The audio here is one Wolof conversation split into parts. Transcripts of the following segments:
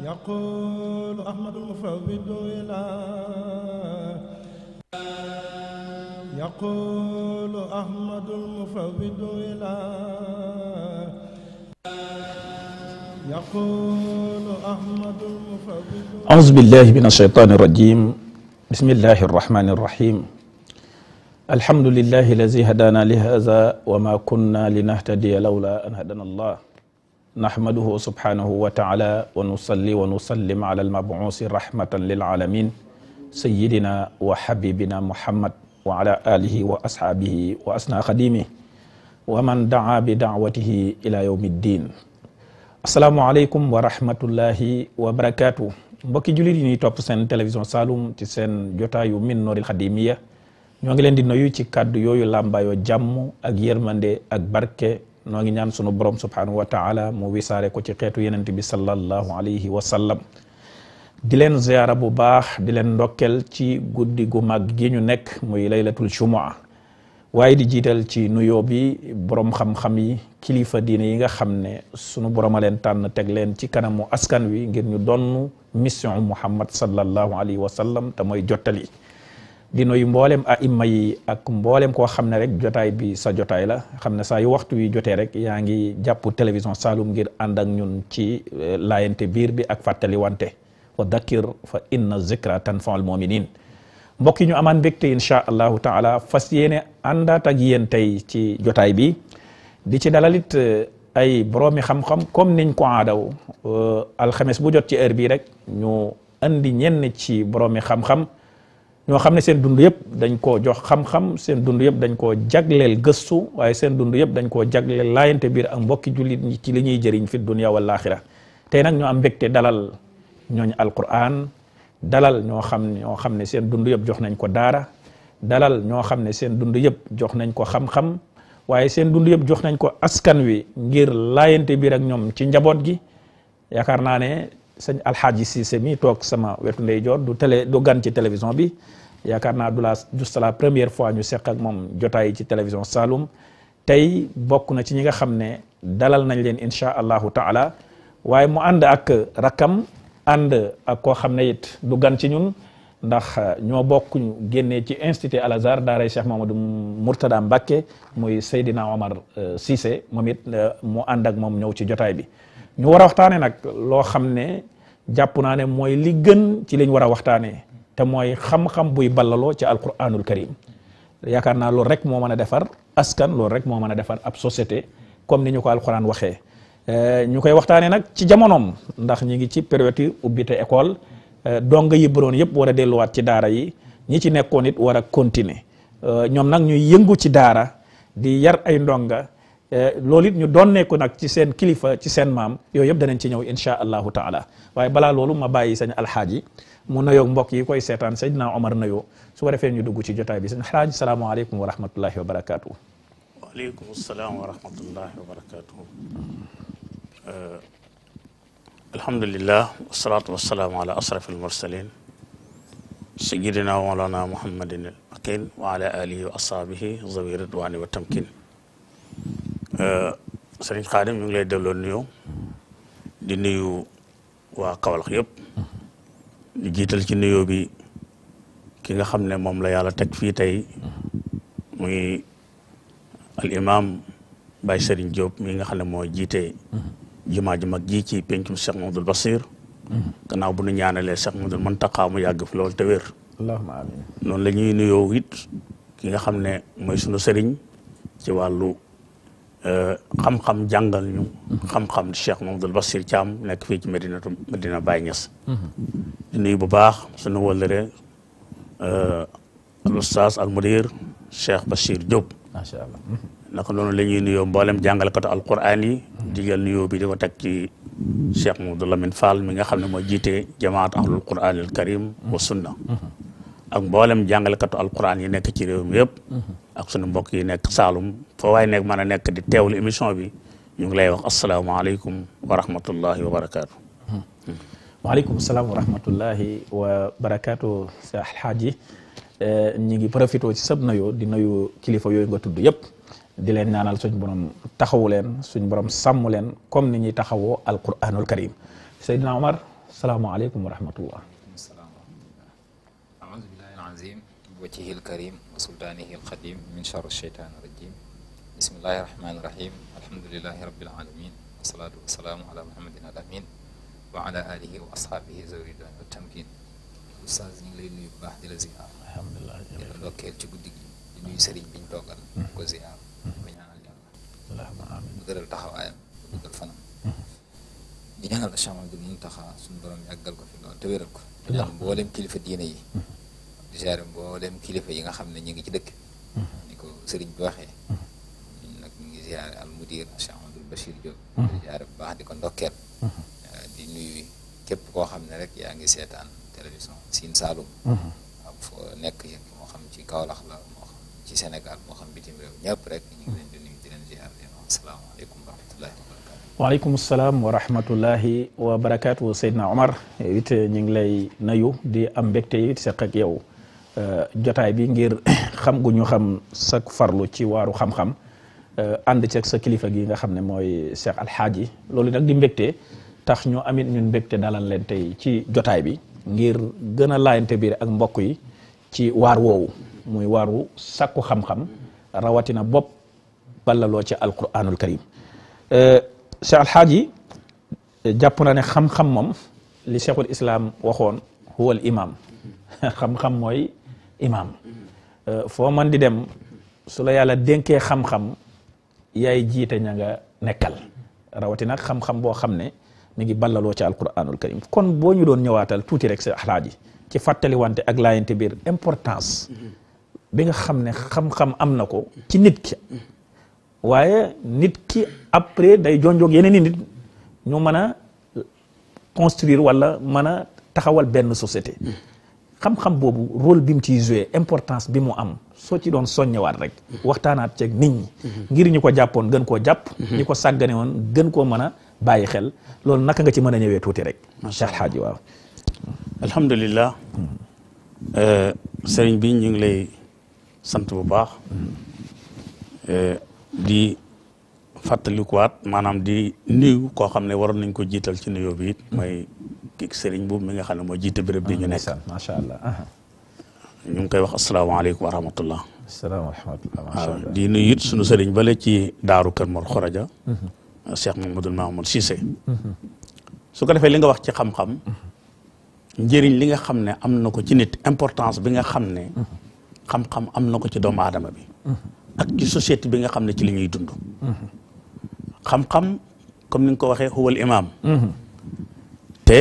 يقول أحمد المفوض إلى يقول أحمد المفوض إلى يقول أحمد المفوض أعوذ بالله من الشيطان الرجيم بسم الله الرحمن الرحيم الحمد لله الذي هدانا لهذا وما كنا لنهتدي لولا أن هدانا الله نحمده سبحانه وتعالى ونصلي ونسلم على المبعوث رحمة للعالمين سيدنا وحبيبنا محمد وعلى آله وأصحابه وأسنى خديمه ومن دعا بدعوته إلى يوم الدين asalaamaaleykum wa rahmatullahi wa barakaatu mbokki jullit yi ñuy topp seen télévision Saloum ci seen jotaayu min nooril xadimiya ñoo ngi leen di nuyu ci kàddu yooyu làmbaayoo jàmm ak yërmande ak barke noo ngi ñaan sunu borom subhanahu wa taala mu wisaare ko ci xeetu yenent bi sallallahu alayhi wa sallam di leen ziyaara bu baax di leen ndokkel ci guddi gu mag gi ñu nekk muy laylatul jumua waaye di jiital ci nuyoo bi borom xam-xam yi kilifa diine yi nga xam ne sunu borom a leen tànn teg leen ci kanamu askan wi ngir ñu donn mission muhammad sallallahu alayhi wa sallam te mooy jottali di nuyu mboolem aima yi ak mboolem koo xam ne rek jotaay bi sa jotaay la xam ne saa yu waxtu wi jotee rek yaa ngi jàpp télévision Saloum ngir ànd ak ñun ci laayante biir bi ak fàttali wante wa dakkir fa inna zikra tanfaul muminin mbokk yi ñu amaan mbégte incha allahu taala fas yéene àndaat ak yéen tey ci jotaay bi di ci dalalit ay boroomi xam-xam comme niñ ko aadaw alxames bu jot ci heure bii rek ñu andi ñenn ci boroomi xam-xam ñoo xam ne seen dund yëpp dañ koo jox xam-xam seen dund yëpp dañ koo jagleel gëstu waaye seen dund yëpp dañ koo jagleel laayante biir ak mbokki jullit ñi ci li ñuy jëriñ fi dunya wal axira tey nag ñu am mbégte dalal ñooñ alquran dalal ñoo xam ñoo xam ne seen dund yëpp jox nañ ko daara dalal ñoo xam ne seen dund yëpp jox nañ ko xam-xam waaye seen dund yëpp jox nañ ko askan wi ngir laayante biir ak ñoom ci njaboot gi yaakaar naa ne sëñ alxaaji Cissé mi toog sama wetu ndeyjoor du télé du gan ci télévision bi yaakaar naa du la juste la première fois ñu seq ak moom jotaay ci télévision Saloum tey bokk na ci ñi nga xam ne dalal nañ leen incha allahu taala waaye mu ànd ak rakam ànd ak koo xam ne it du gan ci ñun ndax ñoo bokk ñu génnee ci institut Al Azhar daaray Cheikh Mamadou Mourtada Mbacké muy Seydina Omar Cissé moom it mu ànd ak moom ñëw ci jotaay bi ñu war a waxtaane nag loo xam ne jàpp naa ne mooy li gën ci liñ war a waxtaanee te mooy xam-xam buy ballaloo ci alquranul karim yaakaar naa loolu rek moo mën a defar askan loolu rek moo mën a defar ab société comme ni ñu ko alquran waxee ñu koy waxtaanee nag ci jamonoom ndax ñi ngi ci période ubbite école dong yi bëroon yëpp war a delluwaat ci daara yi ñi ci nekkoon it war a continuer ñoom nag ñuy yëngu ci daara di yar ay ndonga loolu it ñu doon ko nag ci seen kilifa ci seen maam yooyu yëpp danañ ci ñëw insha allahu taala waaye balaa loolu ma bàyyi sañ alxaaji mu nuyoog mbokk yi koy seetaan Seydina Omar nuyoo su ko defee ñu dugg ci jotaay bi sañ alxaaji salaamaaleykum wa rahmatullahi wa barakaatu. waaleykum salaam wa rahmatullahi wa barakaatu. alhamdulillah wasalaatu wasalaamu ala asraf almursalin sayidina wa mawlana muhammadin al makin wa ala alihi wa ashabihi zawi ridwani wa tamkin sëriñ Xaadim ñu ngi lay delloo nuyoo di nuyu waa Kawlax yëpp di jiital ci nuyoo bi ki nga xam ne moom la yàlla teg fii tey muy al imam Baye Serigne Diop mi nga xam ne moo jiite jumaa ju mag ji ci pencum Cheikh Mamadou Basir gannaaw bu nu ñaanalee Cheikh Mamadou Muntaqa mu yàgg fi loolu te wér allahumma amin noonu la ñuy nuyoo it ki nga xam ne mooy sunu sëriñ ci wàllu xam-xam jàngal ñu xam-xam di Cheikh Mamadou Basir Thiam nekk fii ci Medinatu Medina Baye Niass di nuyu bu baax sunu wëllëre al oustaz al mudir Cheikh Bachir Diop macha allah naka noonu la ñuy nuyoo mboolem jàngalekatu alquran yi digal nuyoo bi di ko teg ci Cheikh Mamadou Lamine Fall mi nga xam ne moo jiite jamaat ahlul quran al karim wa sunna ak mboolem jàngalekatu alquran yi nekk ci réew mi yëpp ak sunu mbokk yi nekk Saalum foo waaye nekk mën a nekk di teewlu émission bi ñu ngi lay wax asalaamaaleykum wa rahmatullahi wa barakaatu. waaleykum salaam wa rahmatullahi wa barakaatu sa alxaaji ñi ngi profité ci sab nuyoo di nuyu kilifa yooyu nga tudd yëpp di leen ñaanal suñ borom taxawu leen suñ borom sàmm leen comme ni ñuy taxawoo alquranul karim Seydina Omar salaamaaleykum wa rahmatullah السلام ورحمة الله أعوذ بالله العظيم بوجهه الكريم وسلطانه القديم من شر الشيطان الرجيم بسم الله الرحمن الرحيم الحمد لله رب العالمين والصلاة والسلام على محمد الأمين وعلى آله وأصحابه ذوي الرضوان والتمكين Oustaz ñu ngi lay nuyu bu baax di la ziar alhamdulilah di la ndokkeel ci guddi gi di nuyu sëriñ biñ toogal di ko ziar di ko ñaanal yàlla allahumma amin mu dëral taxawaayam mu dëral fanam di ñaanal Cheikh Amadou Muntaxa suñu borom yàggal ko fi loolu te wéral ko di ñaan mboolem kilifa diine yi di ziare mboolem kilifa yi nga xam ne ñu ngi ci dëkk ni ko sëriñ bi waxee ñun nag ñu ngi ziare al mudir Cheikh Amadou Bachir Diop di ziare bu baax di ko ndokkeel di nuyu képp koo xam ne rek yaa ngi seetaan télévision Sine Saloum ak foo nekk yëpp moo xam ci Kaolack la moo xam ci Sénégal moo xam bitim réew ñëpp rek ñu ngi leen di nuyu di leen ziare di leen wax asalaamaaleykum wa rahmatullahi wa barakatu waaleykum salaam wa rahmatullahi wa barakaatu Seydina Omar it ñu ngi lay nayu di am mbégte it seq ak yow jotaay bi ngir xam gu ñu xam sa farlu ci waaru xam-xam ànd ceeg sa kilifa gi nga xam ne mooy Cheikh Alxaaji loolu nag di mbégte tax ñu amit ñun mbégte dalal leen tey ci jotaay bi ngir gën a laayante biir ak mbokk yi ci waar woowu muy waaru sakku xam-xam rawatina bopp ballaloo ci alquranul karim Cheikh Alxaaji jàpp na ne xam-xam moom li cheikhul islam waxoon huwal imam xam-xam mooy imam foo man di dem su la yàlla dénkee xam-xam yaay jiite ña nga nekkal rawatina xam-xam boo xam ne mi ngi ballaloo ci alquranul karim kon boo ñu doon ñëwaatal tuuti rek Cheikh Alxaaji ci fàttaliwante ak laayante biir importance bi nga xam ne xam-xam am na ko ci nit ki waaye nit ki après day jonjoog yeneen i nit ñu mën a construire wala mën a taxawal benn société xam-xam boobu rôle bi mu ciy joué importance bi mu am soo ci doon soññewaat rek waxtaanaat ceeg nit ñi ngir ñu ko jàppoon gën koo jàpp ñi ko sàggane woon gën koo mën a bàyyi xel loolu naka nga ci mën a ñëwee tuuti rek Cheikh Alhaaji waaw alhamdulilah sëriñ bi ñu ngi lay sant bu baax di fàttalikuwaat maanaam di nuyu koo xam ne waroon nañ ko jiital ci nuyoo bi it mooy kii sëriñ boobu mi nga xam ne moo jiite béréb bi ñu nekk macha allah ñu ngi koy wax asalaamaaleykum wa rahmatullah salaam wa rahmatullah macha waaw allah di nuyu it sunu sëriñ bale ci daaru Kër Mor Xoraja Cheikh Mamadou Mamoud Cissé su ko defee li nga wax ci xam-xam njëriñ li nga xam ne am na ko ci nit importance bi nga xam ne xam-xam am na ko ci doomu aadama bi ak ci société bi nga xam ne ci li ñuy dund xam-xam comme ni nga ko waxee huwal imaam te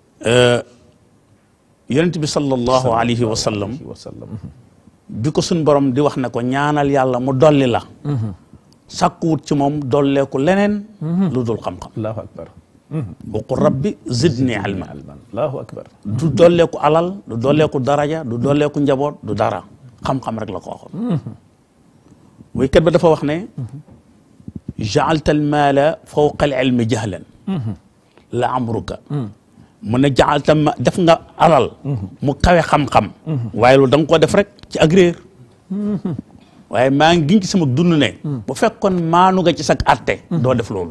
yonent bi sallallahu alayhi wa sallam wa sallam bi ko suñ borom di wax ne ko ñaanal yàlla mu dolli la sàkkuwut ci moom dolleeku leneen lu dul xam-xam allahu akbar waqul rabbi zidni ilma alman allahu akbar du dolleeku alal du dolleeku daraja du dolleeku njaboot du dara xam-xam rek la ko waxoon waykat ba dafa wax ne jaalta almaala fawqa al ilmi jahlan la amruka mu ne jaalta ma def nga alal mu kawe xam-xam waaye loolu da nga koo def rek ci ak réer waaye maa ngi giñ ci sama dund ne bu fekkoon maanu nga ci sag atte doo def loolu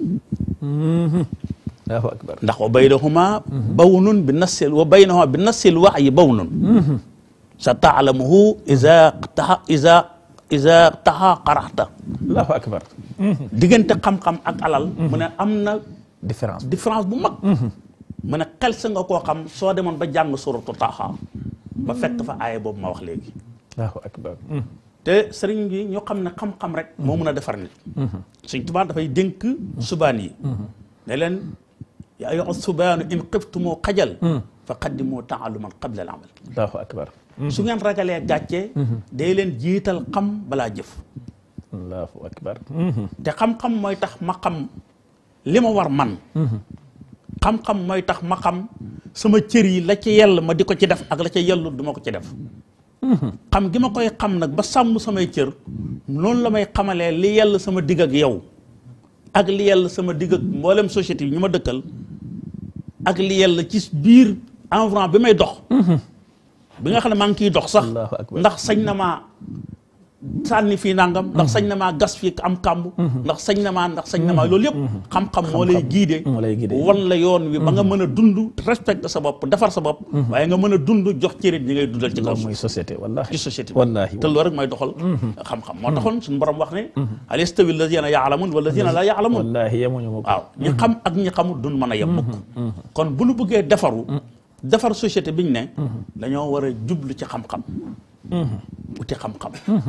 allahu akbar ndax wa baynahuma bawnun bi nassil wa baynahuma bi nassil waxyi bawnun sa taalamuhu isa taxa isa isa taxa qaraxta allahu akbar diggante xam-xam ak alal mu ne am na différence différence bu mag mu ne xel sa nga koo xam soo demoon ba jàng suratu taxa ba fekk fa aaya boobu ma wax léegi allahu akbar te sëriñ bi ñu xam ne xam-xam rek moo mun a defar nit Sëriñ Tuubaa dafay dénk subaan yi ne leen yaa ayyuha subaanu in xiftumoo xajal fa qaddimoo taaluman qabla al amal allahu akbar su ngeen ragalee gàcce day leen jiital xam balaa jëf allahu akbar te xam-xam mooy tax ma xam li ma war man xam-xam mooy tax ma xam sama cër yi la ci yell ma di ko ci def ak la ca yellu du ma ko ci def xam gi ma koy xam nag ba sàmm samay cër noonu la may xamalee li yell sama digg ak yow ak li yell sama digg ak mboolem société bi ñu ma dëkkal ak li yell ci biir environnement bi may dox bi nga xam ne maa ngi ciy dox sax Allahu akbar. ndax sañ na maa sànni fii nangam ndax sañ na maa gas fii am kàmb ndax sañ na maa ndax sañ na maa loolu yëpp xam-xam moo lay giide moo lay guidé. wan la yoon wi ba nga mën a dund respecte sa bopp defar sa bopp waaye nga mën a dund jox cërit ñi ngay dundal ci kaw loolu suuf mooy société wallahi ci société bi wallahi te loolu rek mooy doxal xam-xam moo taxoon suñu borom wax ne hal yastawi alladina yaalamun walladina la yaalamun wallahi yemuñu ma ko waaw ñi xam ak ñi xamul duñ mën a yem mukk kon bu ñu bëggee defaru defar société bi ñu ne dañoo war a jublu ci xam-xam uti xam-xam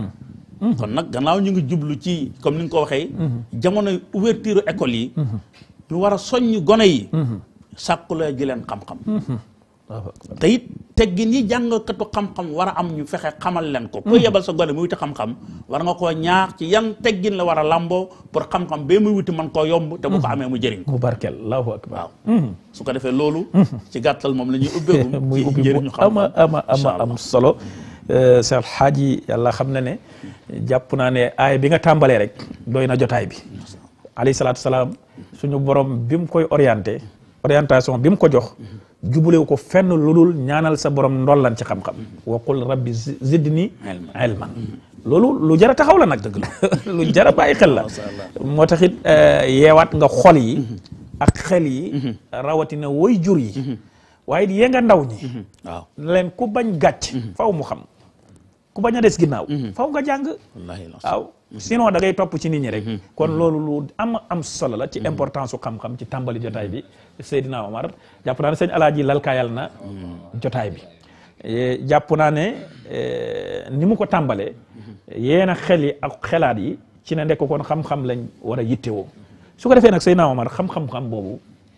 kon nag gannaaw ñu ngi jublu ci comme ni nga ko waxee jamono ouverture école yi ñu war a soññ gone yi sàkkuloo ji leen xam-xam Allahu akbar. te it teggin yi jàngkatu xam-xam war a am ñu fexe xamal leen ko ku yebal sa gone muy wuti xam-xam war nga koo ñaax ci yan teggin la war a lamboo pour xam-xam bee muy wuti man koo yomb te bu ko amee mu jëriñ ko mu barkel allahu akbar waaw su ko defee loolu ci gàttal moom la ñuy ubbeegum muy ci ubbi njëriñu bu ama xam-xam ama ama Incha Allah. am solo Seex Alxaaji yàlla xam na ne jàpp naa ne aay bi nga tàmbalee rek doy na jotaay bi alayhi salaatu salaam suñu borom bi mu koy orienté orientation bi mu ko jox jubalewu ko fenn lu dul ñaanal sa borom ndollan ci xam-xam wa qul rabbi zi- zidni Ilman. ilman loolu lu jar a taxaw la nag lu jar a bàyyi xel la moo taxit yeewaat nga xol yi ak xel yi rawatina woy jur yi waaye yee nga ndaw ñi waaw leen ku bañ gàcc faw mu xam ku bañ a des ginnaaw faw nga jàng wallaahi la waaw sinon da ngay topp ci nit ñi rek kon loolu lu am am solo la ci importance su xam-xam ci tàmbali jotaay bi Seydina Omar jàpp naa ne sëñ Alaaji lalkaayal na jotaay bi Eh, jàpp naa ne eh, ni mu ko tàmbalee yeena xel yi ak xelaat yi ci ne ndekk kon xam-xam lañ war a yittewoo su ko defee nag Seydina Omar xam-xam-xam boobu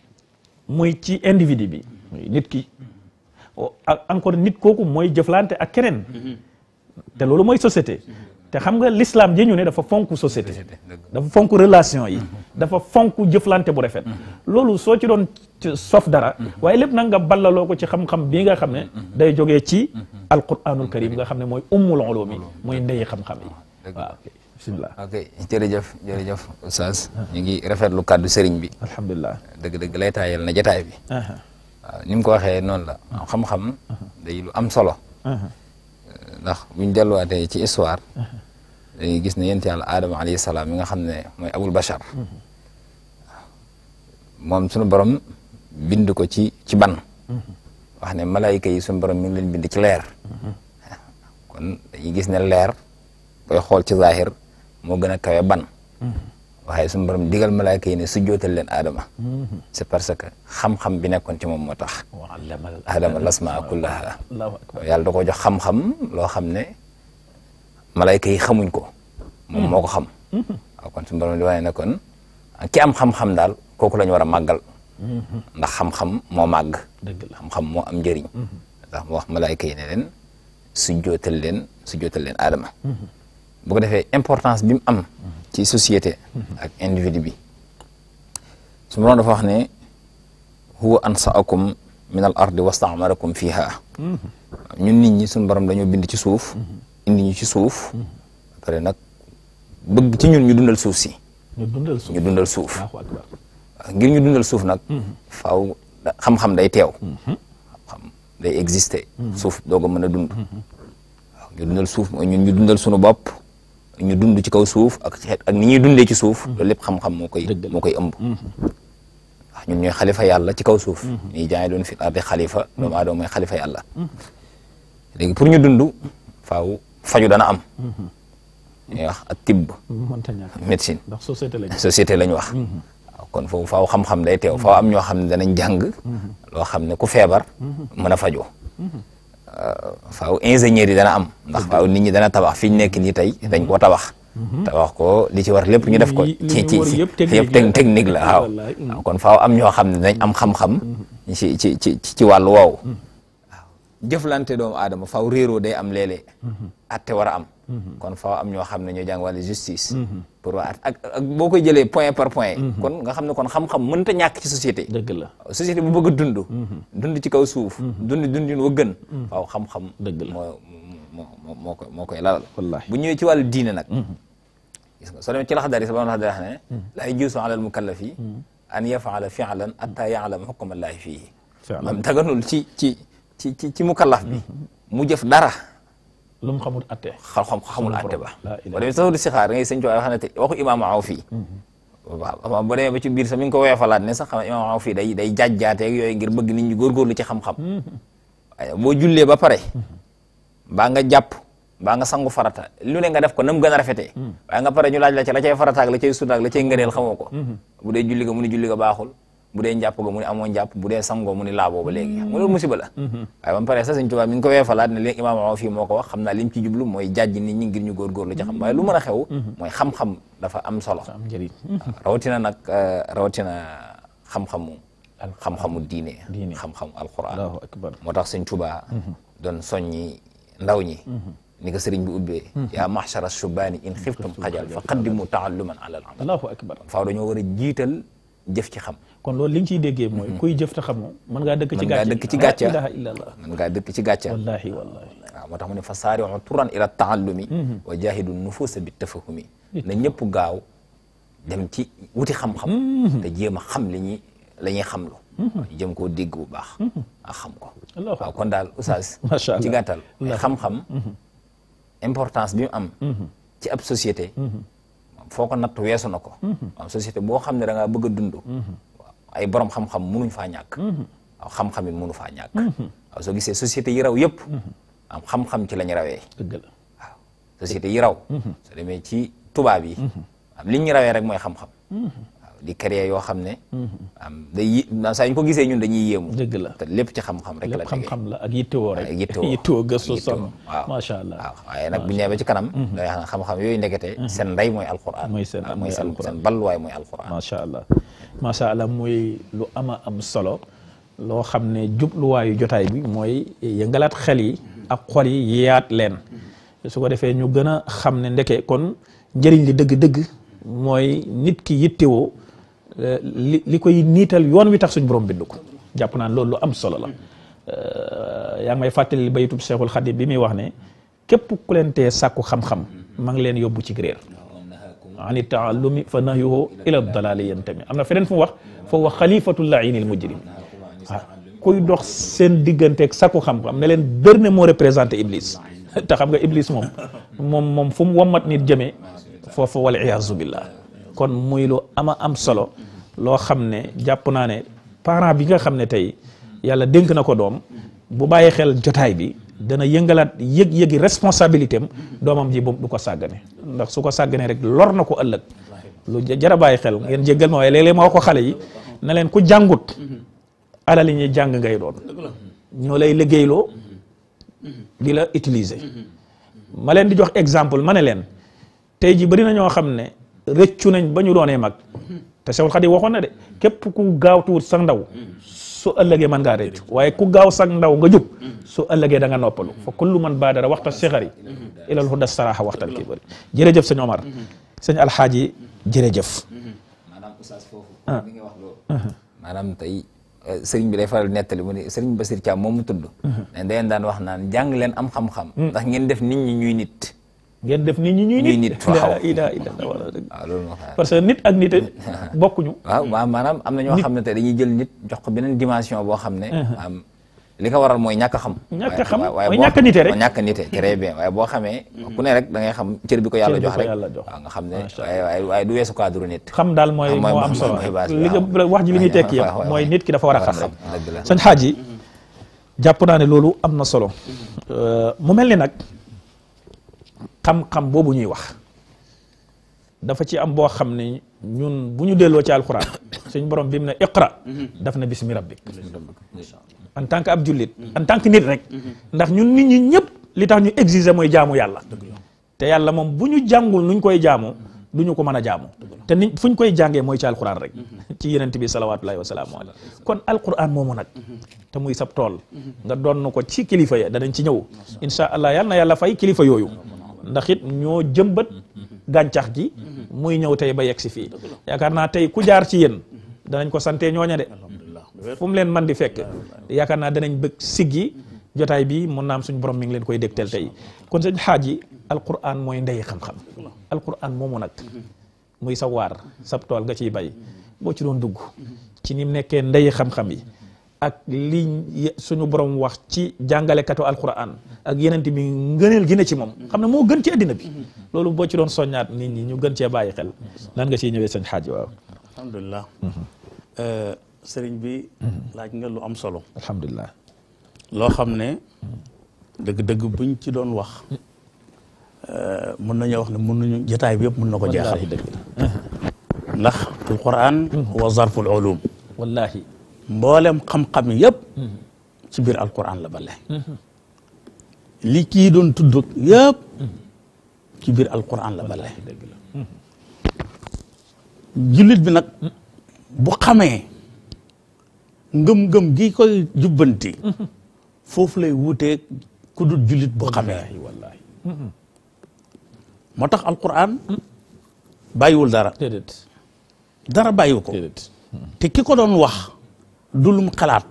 muy ci individu bi muy nit ki o- ak encore nit kooku mooy jëflante ak keneen te loolu mooy société te xam nga l'islam ji ñu ne dafa fonk société dafa fonk relation yi dafa fonk jëflante bu rafet loolu soo ci doon ci sof dara waaye lépp nag nga ballaloo ko ci xam-xam bii nga xam ne day jógee ci alquranul karim nga xam ne mooy ummul ulumi mooy ndeyi xam-xam yi waaw ok bismillah ok jërëjëf jërëjëf Oustaz ñu ngi rafetlu kàddu sëriñ bi alhamdulilah dëgg-dëgg lay taayal na jataay bi aha waaw ni mu ko waxee noonu la xam-xam day lu am solo aha ndax buñ delluwaatee ci histoire dañuy gis ne yent yàlla aadama alayhi salaam mi nga xam ne mooy abul bachar moom suñu borom bind ko ci ci ban wax ne malaayika yi suñu borom mi ngi leen bind ci leer kon dañuy gis ne leer koy xool ci zahir moo gën a kawe ban waaye suñu borom digal malaayika yi ne su jootal leen aadama c'est parce que xam-xam bi nekkoon ci moom moo tax wa allama aadama lasmaa kullaha allahu akbar yàlla da ko jox xam-xam loo xam ne malayka yi xamuñ ko moom moo ko xam waaw kon suñu borom di wane ne kon ki am xam-xam daal kooku la ñu war a màggal ndax xam-xam moo màgg dëgg la xam-xam moo am njëriñ ndax mu wax malayka yi ne leen su jootal leen su jootal leen aadama bu ko defee importance bi mu am ci société ak individu bi su borom dafa wax ne huwa ansaakum min al ardi wastaamarakum fiha ñun nit ñi suñu borom dañoo bind ci suuf indi ñu ci suuf pare nag bëgg ci ñun ñu dundal suuf si ñu dundal suuf ñu dundal suuf allahu akbar ngir ñu dundal suuf nag faaw da- xam-xam day teew xam day exister suuf doog a mën a dund waaw ñu dundal suuf mooy ñun ñu dundal suñu bopp ñu dund ci kaw suuf ak xeet ak ni ñuy dundee ci suuf loolu lépp xam-xam moo koy Dëgg la. moo koy ëmb waaw ñun ñooy xalifa yàlla ci kaw suuf ñuy jaay doon fi ardi xalifa doomu aadama mooy xalifa yàlla léegi pour ñu dund faaw faju dana am ñuy wax ak tibb mënta ñàkk médecine ndax société lañ société lañ wax waaw kon foofu faaw xam-xam day teew faaw am ñoo xam ne danañ jàng loo xam ne ku feebar mën a fajoo faaw ingénieur yi dana am ndax faaw nit ñi dana tabax fi ñu nekk nii tey dañ koo tabax tabax ko li ci war lépp ñu def ko Li- li ci ñu ci war ci yëpp technique yëpp la. tec- technique la waaw Wallaay. waaw kon faaw am ñoo xam ne dañ am xam-xam ci ci ci ci wàllu woowu waaw jëflante doomu aadama faaw réeroo day am léeg-léeg atte war a am kon faaw am ñoo xam ne ñoo jàng wàllu justice pour waa ak ak boo koy jëlee point par point kon nga xam ne kon xam-xam mënta ñàkk ci société dëgg la société bu bëgg a dund dund ci kaw suuf dund dundin wa gën faaw xam-xam Dëgg la. moo moo moo moo koy moo koy lalal Wallaahi. bu ñëwee ci wàllu diine nag gis nga soo demee ci laxdar yi sa borom laxdar wax ne laa yajuuzu ala al mukallafi an yafaala fi'lan hatta ya'lama hukma llaahi fiihi Fi'lan. mam daganul ci ci ci ci ci mukallaf bi mu jëf dara lu mu xamul atte xam xam xamul àtte ba laa boo demee sax di sixaar ngay sëñ Tuubaa wax na te waxu imaam Awf fii waaw boo demee ba ci biir sax mi ngi ko weefalaat ne sax xam imaam Awf fii day day jajjaateeg yooyu ngir bëgg nit ñi góorgóorlu ci xam-xam waaye boo jullee ba pare mbaa nga jàpp mbaa nga sangu farata lu ne nga def ko na mu gën a rafetee waaye nga pare ñu laaj la ca la cay farata ak la cay sunna ak la cay ngëneel xamoo ko bu dee julli ga mu ni julli ga baaxul bu dee njàpp ga mu ni amoo njàpp bu dee sangoo mu ni laaboo ba léegi xam nga loolu musiba la waaye ba mu pare sax Sëñ Tuubaa mi ngi ko weefalaat ne léegi imaam Awf fii moo ko wax xam naa li mu ci jublu mooy jàjj nit ñi ngir ñu góorgóorlu ci xam waaye lu mën a xew mooy xam-xam dafa am solo am njëriñ rawatina nag rawatina xam-xamu xam-xamu diine Diine. xam-xamu alquran allahu akbar moo tax sëñ Tuubaa doon soññi ndaw ñi ni ko sëriñ bi ubbee yaa mahshara shubaani in xiftum xajal fa qaddimu taalluman ala al amal allahu akbar faaw dañoo war a jiital jëf ci xam kon loolu li nga ciy déggee mooy kuy jëf te xamoo mën ngaa dëkk ci Mën ngaa gàcce dëkk ci gàcce. la ilaha illa allah mën ngaa dëkk ci gàcca wallahi wallahi waaw moo tax mu ne fa saari'u turan ila taallumi wa jahidu nufusa bi tafahumi na ñëpp gaaw dem ci wuti xam-xam te jéem a xam li ñuy la ñuy xamlu jëm koo dégg bu baax ak xam ko Allahu waaw kon daal oustaz Masha Allah. ci gàttal xam-xam importance bi mu am ci ab société foo ko natt weesu na ko waaw société boo xam ne da ngaa bëgg a dund waaw ay borom xam-xam munuñ faa ñàkk waaw xam-xam it munu faa ñàkk waaw soo gisee société yi raw yëpp am xam-xam ci la ñu rawee dëgg la waaw société yi raw soo demee ci tubaab yi am li ñu rawee rek mooy xam-xam waaw di créer yoo xam ne am day yi saa ñu ko gisee ñun dañuy yéemu dëgg la te lépp ci xam-xam rek la lépp tegee xam-xam la ak yittewoo rek ak yittewoo yittewoo gëstu ak yittewoo, sonn waaw macha allah waaw waaye nag bu ñu nee ba ci kanam day xam ne xam-xam yooyu ndekete seen ndey mooy alquran Mooy seen- waaw mooy mooy seen alquran. seen balluwaay mooy alquran macha allah macha allah muy lu ama am solo loo xam ne jubluwaayu jotaay bi mooy yëngalaat xel yi ak xol yi yeeyaat leen su ko defee ñu gën a xam ne ndeke kon njëriñ li dëgg-dëgg mooy nit ki yittewoo eh, li li koy niital yoon wi tax suñ borom bind ko jàpp naan loolu lu am solo la Eh, yaa ngi may fàttali baytub Cheikhul Khadim bi muy wax ne képp ku leen tee sàkku xam-xam ma ngi leen yóbbu ci réer ani taallumi fa nahyuhu ila dalali yantami am na feneen fu mu wax fa huwa xalifatu laini l mujrim waaw kuy dox seen digganteeg sakku xam-xam ne leen bër ne moo représenté iblis te xam nga iblis moom moom moom fu mu wammat nit jëmee foofu wal iyaazu billah kon muy lu ama am solo loo xam ne jàpp naa ne parent bi nga xam ne tey yàlla dénk na ko doom bu bàyyi xel jotaay bi dana yëngalaat yëg-yëgi responsabilité am doomam ji boobu du ko sàggane ndax su ko sàgganee rek lor na ko ëllëg lu ja- jara bàyyi xel ngeen jéggal ma waaye léeg-léeg ma wax ko xale yi ne leen ku jàngut alali ñuy jàng ngay doon ñoo lay liggéeyloo di la utiliser ma leen di jox exemple ma ne leen tey ji bëri na ñoo xam ne rëccu nañ ba ñu doonee mag te Sewul Xadim waxoon na de képp ku gaawtuwut sa ndaw su ëllëgee mën ngaa rëccu waaye ku gaaw sa ndaw nga jub su ëllëgee da nga noppalu fa kullu man baadara waxta sixari ilal huda saraxa waxtal kibari jërëjëf sëñ Omar sëñ Alxaaji jërëjëf maanaam oustaz foofu mi ngi wax loolu maanaam tey eh, sëriñ bi day faral nettali mu ne sëriñ Basir Thiam moom mu tudd ne dayen daan wax naan jàng leen am xam-xam ndax ngeen def nit ñi ñuy nit ngeen def nit ñi ñuy Ñuy nit nit, waaw. la ilaha illallah wala dëgg waaw loolu moo xam parce que nit ak nit bokkuñu waaw waaw maanaam am na ñoo xam ne tey dañuy jël nit jox ko beneen dimension boo xam ne am li ko waral mooy ñàkk a xam Ñàkk a xam, waaye- waaye mooy boo- ñàkk a nite rek. mooy ñàkk a nite très bien waaye boo xamee ku ne rek da ngay xam cër bi ko yàlla Cër bi jox ko rek yàlla jox. waaw nga xam ne Macha waaye waaye waaye du weesu cadre nit xam daal mooy Ah, mooy- moo am mooy- solo mooy base bi, li nga waaw. wax ji li muy tekki waaw, yëpp waaw, mooy waaw. nit ki dafa war a War a xam rek xam, dëgg la. sëñ xaaji jàpp naa ne loolu am na solo Euh, mu mel ni nag xam-xam boobu ñuy wax dafa ci am boo xam ne ñun bu ñu delloo ci alxuraan suñ borom bi mu ne iqra daf na bismi rabbik en tant que ab jullit en tant que nit rek ndax ñun nit ñi ñëpp li tax ñu exiger mooy jaamu yàlla te yàlla moom bu ñu jàngul nuñ koy jaamu du ñu ko mën a jaamu te ni fu ñu koy jàngee mooy ci alquran rek ci yenent bi salawaatullahi wa salaamu alayhi kon alquran moomu nag te muy sab tool nga doon ko ci kilifa ya danañ ci ñëw insha allah yal na yàlla fay kilifa yooyu ndax it ñoo jëmbat gàncax gi muy ñëw tey ba yegg si fii yaakaar naa tey ku jaar ci yéen danañ ko sante ñooña de fu mu leen man di fekk yaakaar naa danañ bëgg siggi jotaay bi mun naam suñ borom mi ngi leen koy dégtal tey kon sëñ xaaj yi alquran mooy ndey xam-xam alquran moomu nag muy sa waar sab tool nga ciy bay boo ci doon dugg ci ni mu nekkee ndey xam-xam yi ak li suñu borom wax ci jàngalekatu alquran ak yeneen bi ngëneel gi ne ci moom xam ne moo gën ci addina bi loolu boo ci doon soññaat nit ñi ñu gën cee bàyyi xel nan nga ciy ñëwee sëñ xaaj waaw alhamdulilah sëriñ bi laaj nga lu am solo alhamdulilah loo xam ne dëgg-dëgg buñ ci doon wax mën nañoo wax ne mën nañu jotaay bi yëpp mën na ko jeexal wallaahi dëgg la ndax alquran wa zarful ulum wallaahi mboolem xam-xam yëpp ci biir alquran la bale li kii doon tudd yëpp ci biir alquran la bale dëgg la jullit bi nag bu xamee ngëm-ngëm gi koy jubbanti foofu lay wuutee ku dul jullit bu xamee wallaahi wallaahi moo tax alquran bàyyiwul dara déedéet dara bàyyiwu ko déedéet te ki ko doon wax du lum xalaat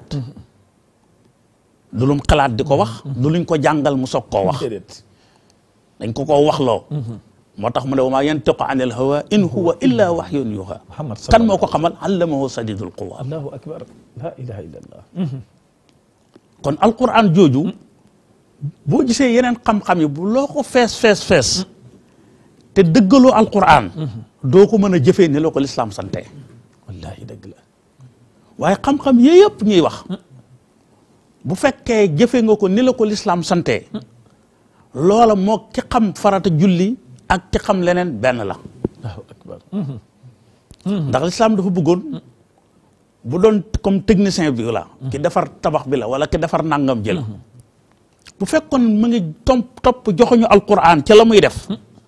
du lum xalaat di ko wax du luñ ko jàngal mu soog koo wax déedéet dañ ko koo waxloo moo tax mu ne wa maa yantiqu anil hawa in huwa illa wahyun yuha Muhammad kan moo ko xamal allamahu sadidul quwa allahu akbar la ilaha illallah kon alquran jooju boo gisee yeneen xam-xam yi bu loo ko fees fees fees te dëggaloo alquran doo ko mën a jëfee ni la ko lislaam sante wallaahi dëgg la waaye xam-xam yii yëpp ñuy wax bu fekkee jëfe nga ko ni la ko lislaam sante loola moo ki xam farata julli ak ki xam leneen benn la allahu akbar ndax lislaam dafa bëggoon bu doon comme technicien bi la ki defar tabax bi la wala ki defar nangam ji la bu fekkoon mu ngi tomp topp joxuñu alquran ca la muy def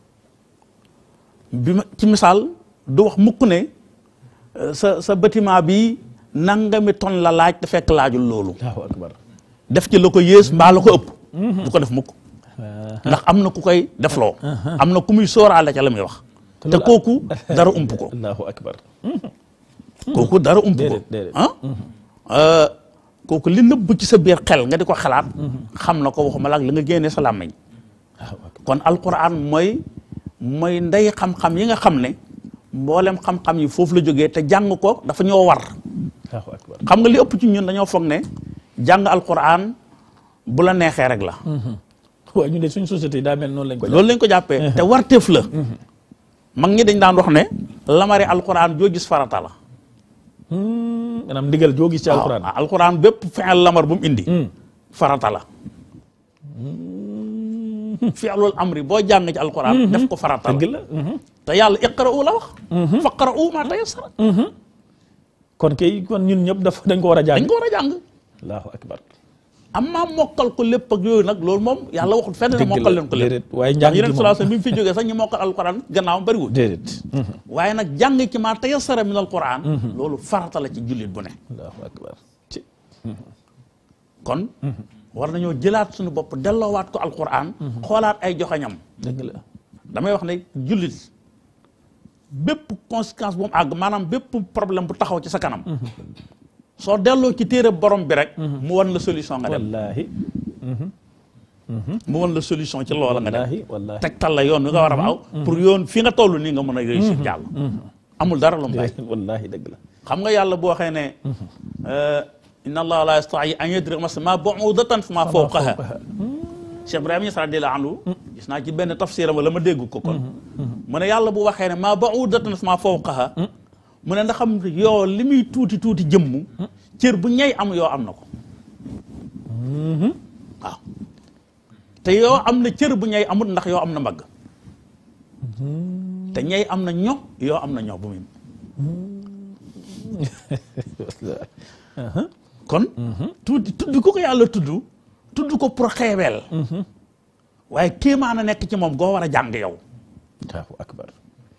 bi ma ci misaal du wax mukk ne euh, sa sa bâtiment bi nangami ton la laaj te fekk laajul loolu allahu akbar def ci la ko yées mbaa la ko ëpp du ko def mukk ndax am na ku koy defloo am na ku muy sóoraale ca la muy wax te kooku dara ump ko allahu akbar kooku dara ump ko déedéet déedéet ah kooku li nëbb ci sa biir xel nga di ko xalaat xam na ko waxuma la ak li nga génnee sa làmmiñ allahu akbar kon alquran mooy mooy ndey xam-xam yi nga xam ne mboolem xam-xam yi foofu la jógee te jàng ko dafa ñoo war allahu akbar xam nga li ëpp ci ñun dañoo foog ne jàng alquran bu la neexee rek la waaye ñu ne suñ société yi daa mel noonu lañ ko loolu lañ ko jàppee te warteef la mag ñi dañ daan wax ne lamari alquran joo gis farata la maanaam ndigal joo gis ci alquran waaw alquran bépp fi'il lamar bu mu indi farata la fi'lul amri boo jàng ci alquran def ko farata dëgg la la te yàlla iqra'u la wax faqra'u ma tayassara kon kay kon ñun ñëpp dafa dañ ko war a jàng dañ ko war a jàng allahu akbar amma mokkal ko lépp ak yooyu nag loolu moom yàlla waxul fenn ne Dëgg la, mokkal leen ko lépp déedéet, waaye ndax njàng gi yeneen moom. sallallahu alayhi wasallam bi mu fi jógee sax ñi mokkal alquran gannaawam bëriwul déedéet waaye nag jàng ci ma tayassara min alquran loolu farata la ci jullit bu ne allahu akbar ci kon war nañoo jëlaat suñu bopp delloowaat ko alquran xoolaat ay joxañam dëgg la damay wax ne jullit bépp conséquence bu mu àgg maanaam bépp problème bu taxaw ci sa kanam soo delloo ci téere borom bi rek mu wan la solution nga dem wallahi mu wan la solution ci loola nga dem wallahi wallahi tegtal la yoon wi nga war a aw pour yoon fi nga toll nii nga mën a réussir jàll amul dara lu mu bàyyi wallahi dëgg la xam nga yàlla boo waxee ne inna allaha la yastahi an yadriba masala ma bu'udatan fa ma fawqaha Cheikh Ibrahima Niass radiyallahu anhu gis naa ci benn tafsiram wala ma dégg ko kon mu ne yàlla bu waxee ne ma bu'udatan fa ma fawqaha mu ne ndax xam yoo li muy tuuti tuuti jëmm cër bu ñay am yoo am na ko waaw te yoo am na cër bu ñay amut ndax yoo am na mbagg te ñay am na ño yoo am na ño bu muy kon tuuti tudd ko ko yàlla tudd tudd ko pour xeebeel waaye kéemaan a nekk ci moom goo war a jàng yow allahu akbar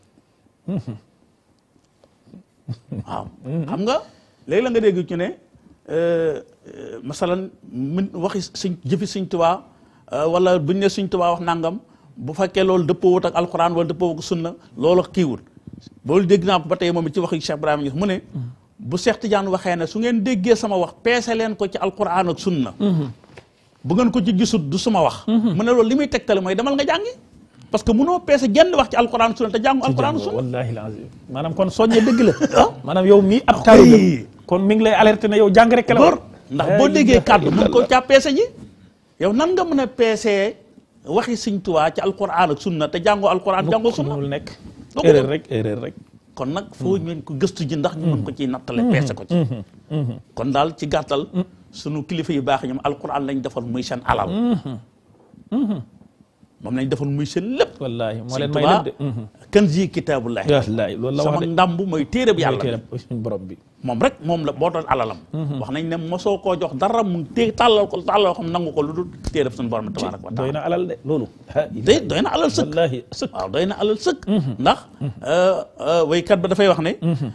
waaw xam nga léegi la nga dégg ci ne masalan min waxi suñ jëfi suñ tubaa wala buñ ne suñ tubaa wax nangam bu fekkee loolu dëppoowut ak alxuraan wala dëppoowut ak sunna loolu kiiwul loolu dégg naa ko ba tey moom it ci waxi Cheikh Ibrahima Niass mu ne bu Cheikh Tidiane waxee ne su ngeen déggee sama wax peese leen ko ci alxuraan ak sunna bu ngeen ko ci gisut du suma wax mu ne loolu li muy tegtale mooy demal nga jàngi parce que mënoo peese genn wax ci alxuraan sunna te jàngu alxuraan sunna wallahi alazim maanaam kon soññe dëgg la maanaam yow mii ab taalibe kon mi ngi lay alerté ne yow jàng rek la war ndax La boo déggee ilaha kàddu mën koo illallah. caa peese ji yow nan nga mën a peesee waxi Sëñ Tuubaa ci alquran ak sunna te jàngoo alquran jàngoo sunna mënul nekk Doo ko erreur mën. rek erreur rek kon nag foo ñu ko gëstu ji ndax ñu mën ko ciy nattale peese ko ci kon daal ci gàttal sunu kilifa yu baax ñoom alquran lañ defoon muy seen alal moom lañ defoon muy seen lépp wallaahi moo Sëñ leen may Tuubaa lépp de kanzi kitaabullahi wallaahi loolu la wax sama de ndàmb mooy téere bi yàlla yàlla suñ borom bi moom rek moom la boo doon alalam wax nañ ne mosoo koo jox dara mu té tàllal ko tàllal ko nangu ko lu dul téere suñu borom tabaraka wa doy taala na alal de loolu day doy na alal sëkk wallaahi sëkk waaw doy na alal sëkk ndax waykat ba dafay wax ne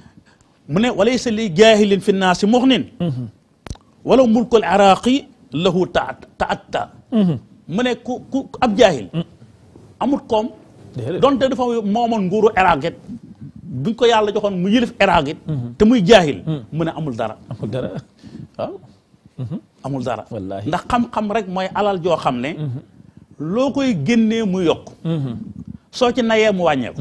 mu ne walaysa li jaahilin fi naasi muxnin wala mulkul iraqi lahu ta taatta mu ne ku ku ab jaahil amut koom Déedéet. donte dafa moomoon nguuru Irak it buñ ko yàlla joxoon mu yëlif Irak it te muy jaahil mu ne amul dara amul dara waaw amul dara Wallaahi. ndax xam-xam rek mooy alal joo xam ne loo koy génnee mu yokk soo ci nayee mu wàññeeku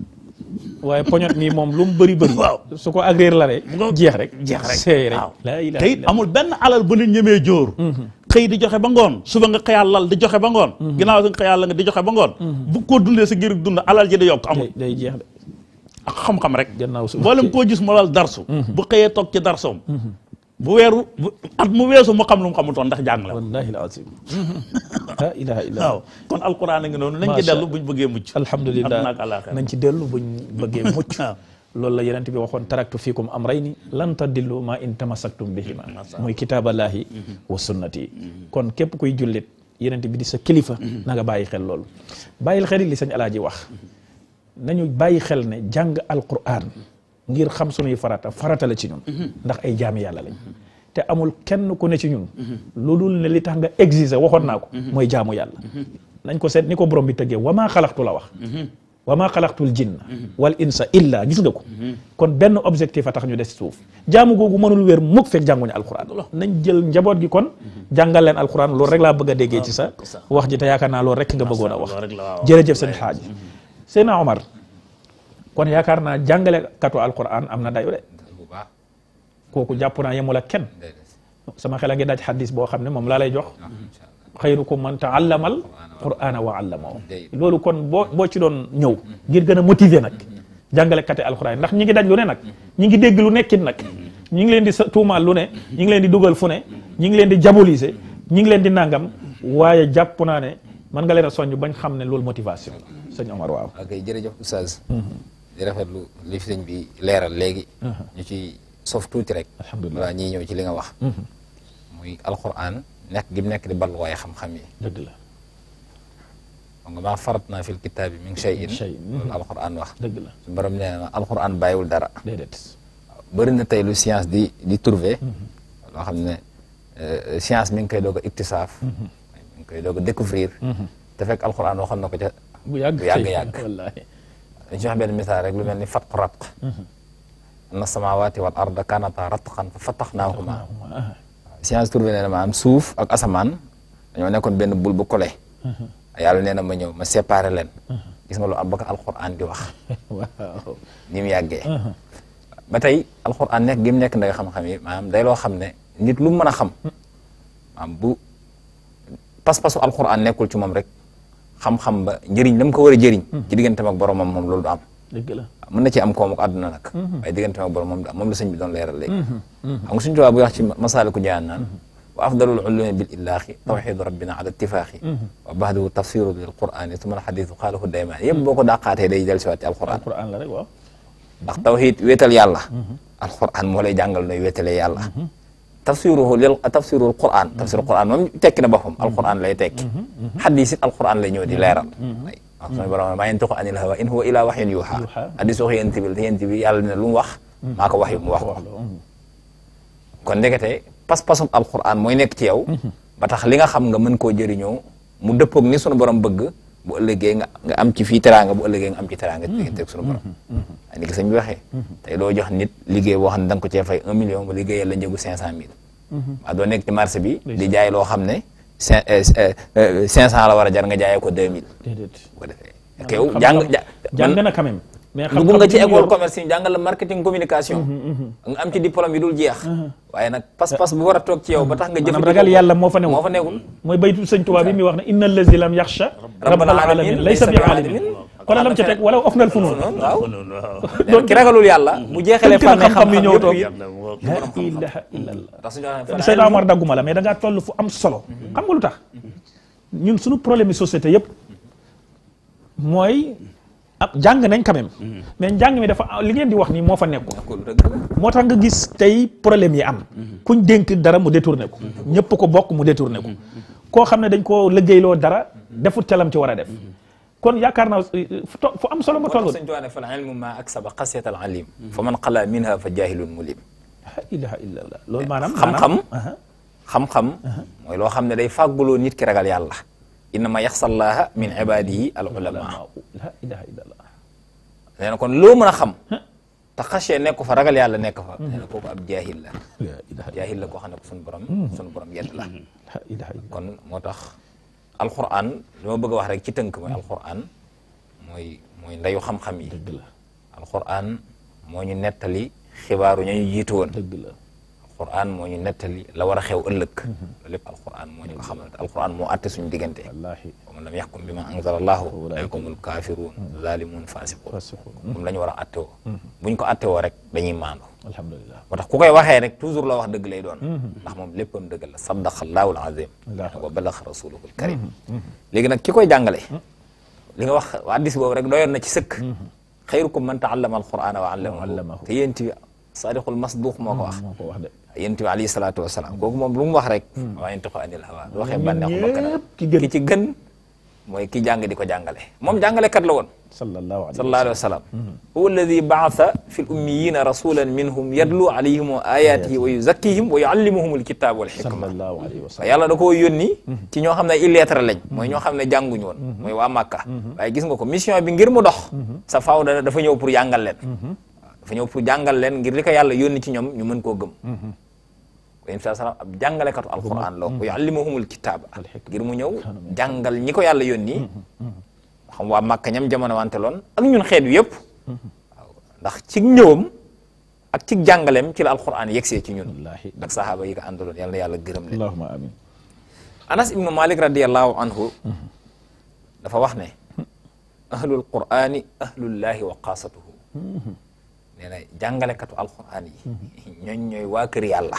waaye poñot mi moom lu mu bëri bëri Waaw. su ko agréer la rek nga jeex rek jeex rek seey rek waaw laa ilaha te it illa amul benn alal bu nit ñemee jóor xëy di joxe ba ngoon suba nga xëyaat lal di joxe ba ngoon ginnaaw si nga xëyaat la nga di joxe ba ngoon bu ko dundee sa ngir dund alal ji di yokk amul day day jeex de ak xam-xam rek gannaaw su mboolem koo gis mu lal darsu bu xëyee toog ci darsoom bu weeru bu at mu weesu mu xam lu mu xamutoon ndax jàng la wallahi alazim la ilaha illa waaw kon alquran a ngi noonu nañ ci Masha dellu buñ bëggee mucc alhamdulillah Àdduna ak àllaaxira. nañ ci dellu buñ bëggee mucc waaw. loolu la yenent bi waxoon taraktu fiikum amrayni lan tadillu ma in tamassaktum bihima Masha muy kitaaballahi wa sunnati kon képp kuy jullit yenent bi di sa kilifa na nga bàyyi xel loolu bàyyil xel li sëñ alaaji wax nañu bàyyi xel ne jàng alquran ngir xam sunuy farata farata la ci ñun ndax ay jaami yàlla lañ te amul kenn ku ne ci ñun loolu ne li tax nga exiger waxoon naa ko mooy jaamu yàlla nañ ko seet ni ko borom bi tëggee wa maa xalaqtu la wax wa maa xalaqtul jinna wal insa illa gis nga ko kon benn objectif a tax ñu des ci suuf jaamu googu mënul wér mukk fekk jànguñu alquran nañ jël njaboot gi kon jàngal leen alquran loolu rek laa bëgg a déggee ci sa wax ji te yaakaar naa loolu rek nga bëggoon a wax loolu rek la waaw. jërëjëf seen xaaji Seydina Omar kon yaakaar naa jàngale katu alquran am na dayo de bu baax kooku jàpp naa yemul ak kenn déedéet sama xel a ngi daj xadis boo xam ne moom laa lay jox waaw incha allah xayrukum man taallamal qur'ana wa allamahu Day. loolu kon boo boo ci doon ñëw ngir gën a motiver nag jàngalekati alquran ndax ñi ngi daj lu ne nag ñi ngi dégg lu nekkit nag ñi ngi leen di sa tuumaal lu ne ñi ngi leen di dugal fu ne ñi ngi leen di diaboliser ñi ngi leen di nangam waaye jàpp naa ne mën nga leen a soññ bañ xam ne loolu motivation la sëñ Omar waaw ok jërëjëf oustaz di rafetlu li fi sëñ bi leeral léegi ñu ci sof tuuti rek Alhamdulillah. voilà ñii ñëw ci li nga wax muy alquran nekk gi mu nekk di balluwaay xam-xam yi dëgg la xam nga maa farat naa fil kitaabi min shay'in shay'in. loolu alquran wax dëgg la su borom nee na alquran bàyyiwul dara déedéet bëri na tey lu science di di trouver loo xam ne euh, science mi ngi koy doog a iktisaaf mi ngi koy doog a découvrir te fekk alquran waxoon na ko ca bu yàgg bu yàgg yàgg wallaahi dañ ci wax benn misaal rek lu mel ni fatqu ratq anna samawati wal arda kanata ratqan fa fataxnaahuma science trouvé nee na ma am suuf ak asamaan dañoo nekkoon benn bul bu kole yàlla nee na ma ñëw ma séparé leen gis nga lu am ba ko alquran di wax waaw ni mu yàggee ba tey alquran nekk gi mu nekk nday xam-xam yi maanaam day loo xam ne nit lu mu mën a xam maanaam bu pas-pasu alquran nekkul ci moom rek xam-xam ba njëriñ la mu ko war a jëriñ ci digganteem ak boromam moom loolu du am dëgg la mën na ci am koom ak àdduna nag waaye digganteem ak borom moom du am moom la sëñ bi doon leeral léegi xam nga suñu tubaab bu wax ci masaaliku njaan naan wa afdalul ulumi bil illaahi tawxidu rabbina ala ittifaaxi wa baxdahu tafsiru lil qurani suma al xadisu xaalahu daymaan yëpp boo ko dàqaatee day del siwaat ci alquran alquran la rek waaw ndax tawxid wéetal yàlla alquran moo lay jàngal nooy wéetalee yàlla tafsiruhu lil tafsirul quran tafsirul quran moom tekki na boppam alquran lay tekki xadis it alquran lay ñëw di leeral waaw suñu borom maa yantiqu anil hawa in huwa ila waxyin yuuxa Yuuxa. xadis wax yent bi yent bi yàlla ne lu mu wax maa ko wax yu mu wax ko kon ndekete pas-pasum alquran mooy nekk ci yow ba tax li nga xam nga mën koo jëriñoo mu dëppoog ni sunu borom bëgg bu ëllëgee nga nga am ci fii teraanga bu ëllëgee nga am ci teraanga diggante ak sunu borom ay ni ki sëñ bi waxee tey doo jox nit liggéey boo xam ne da nga ko cee fay un million mu liggéeyal la njëgu cinq cent mille waaw doo nekk ci marché bi di jaay loo xam ne cinq cinq cent la war a jar nga jaayee ko deux mille déedéet bu ko defee ak yow jàng ja jàng man na quand même mais dugg nga ci bi mu école yor- commerce ñu jàngal la marketing communication nga am ci diplôme yi dul jeex waaye nag pas-pas bu war a toog ci yow ba tax nga maanaam jëfandikoo ragal yàlla moo fa newul moo fa nekkul mooy baytu sëñ Tuubaa bi mi wax ne inna allazi lam yaxsha rabbal alamin laysa bi alimin kon lam ca teg wala of nal funun noonu waaw waaw ki ragalul yàlla bu jeexalee Tënk na fànn xam-xam yi ñëw toog. yëpp la ilaha illallah ndax suñu waxee Seydina Omar dagguma la mais da ngaa toll fu am solo xam nga lu tax ñun suñu problème yi société yëpp mooy ab jàng nañ quand même mais njàng mi dafa li ngeen di wax nii moo fa nekkul ko lu dëgg la moo tax nga gis tey problème yi am kuñ dénk dara mu détourné ko ñëpp ko bokk mu détourné ko koo xam ne dañ koo liggéeyloo dara defut calam ci war a def kon yaakaar naa fu to- fu am solo ma moo tax toll suñu tuwaa ne fal ilmu ma aksaba xasiyat al alim fa man qala minha fa jahilun mulim la ilaha illallah loolu maanaam xam-xam aha. xam-xam mooy loo xam ne day fàgguloo nit ki ragal yàlla innama yaxsallaha min ibadihi al ulama la ilaha illallah nee na kon loo mën a xam te xasee nekk fa ragal yàlla nekk fa nee na kooku ab jaahil la la ilaha jaahil la koo xam ne ko suñu borom suñu borom yedd la la ilaha illallah kon moo tax alquran li ma bëgg a wax rek ci tënk mooy alquran mooy mooy ndeyu xam-xam yi dëgg la alquran moo ñu nettali xibaaru ña ñu jiitu woon dëgg la alquran moo ñu nettali la war a xew ëllëg loolu lépp alquran moo ñu ko xamal te alquran moo atte suñu diggante wallahi wa man lam yaxkum bi ma anzala allahu Fa ulaa'ika humul kaafiruun zalimun fasiqun fasiqun moom la ñu war a attewoo buñ ko attewoo rek dañuy maandu alhamdulillah moo tax ku koy waxee rek toujours la wax dëgg lay doon ndax moom léppam dëgg la sadaqa allahu alazim Allahu wa balaxa rasuluhu alkarim léegi nag ki koy jàngale li nga wax addis boobu rek doyoon na ci sëkk xayrukum man taallama alqurana wa allamahu allamahu. te yéen ti sadiqul masduq moo ko wax moo ko wax de yéen bi alayhi salaatu wasalaam kooku moom lu mu wax rek waa yantiqu anil hawa du waxee bànneexu bakkanam ñëpp ki gën ki ci gën mooy ki jàng di ko jàngale moom jàngalekat la woon sallallahu alayhi sallallahu alayhi wa sallam huwa alladi baasa fi l ummiyina rasulan minhum yadlu alayhim wa ayatihi wa yuzakkihim wa yuallimuhum alkitab wal hikma sallallahu alayhi wa sallam yàlla da koo yónni ci ñoo xam ne illettré lañ mooy ñoo xam ne jànguñu woon mooy waa Màkka waaye gis nga ko mission bi ngir mu dox sa faaw da dafa ñëw pour jàngal leen waaw dafa ñëw pour jàngal leen ngir li ko yàlla yónni ci ñoom ñu mën koo gëm ko yéen saa salaam ab jàngalekatu alquran la wa yuallimuhumul kitaaba ngir mu ñëw jàngal ñi ko yàlla yónni xam waa Màkka ñam jamono wante loon ak ñun xeet wi yëpp waaw ndax ci ñëwam ak ci jàngaleem ci la alquran yegsee ci ñun wallahi ak sahaaba yi ko àndaloon yàlla na yàlla gërëm leen allahumma amin anas ibnu malik radiallahu anhu dafa wax ne ahlul qur'ani ahlullahi wa qaasatuhu nee na jàngalekatu alquran yi ñooñ ñooy waa kër yàlla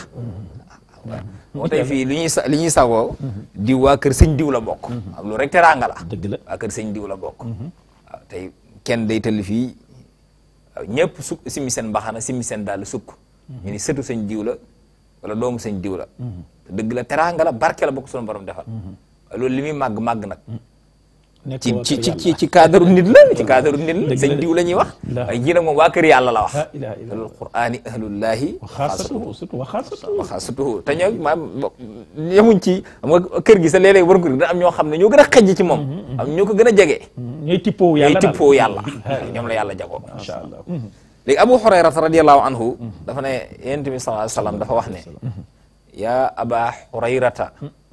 moo tey fii li ñuy sa li ñuy sagoo diw waa kër sëñ diw la bokk am lu rek teraanga la dëgg la waa kër sëñ diw la bokk waaw tey kenn day tëll fii waaw ñëpp sukk simi seen mbaxana simi seen daal sukk ñu ni sëtu sëñ diw la wala doomu sëñ diw la te dëgg la teraanga la barke la bokk sunu borom defal waaye loolu li muy màgg màgg nag nekk ci waa ci kër ci yàlla. ci ci cadre nit la ci cadre nit la Dëgg sëñ la. diw la ñuy wax La. waaye jii nag moom waa kër yàlla la wax la ilaha illallah ahlul qur'ani ahlullahi wa xaasatuhu surtout wa xaasatuhu waxa surtout te ñoo maam yemuñ ci xam nga kër gi sa léeg-léeg war ko da am ñoo xam ne ñoo gën a xejj ci moom am ñoo ko gën a jege ñooy tippoo yàlla ñooy daal. tippoo yàlla ñoom la yàlla jagoo masha allah léegi abu hurayrata radiallahu anhu dafa ne yonent bi sallallahu alayhi wa sallam dafa wax ne yaa aba hurayrata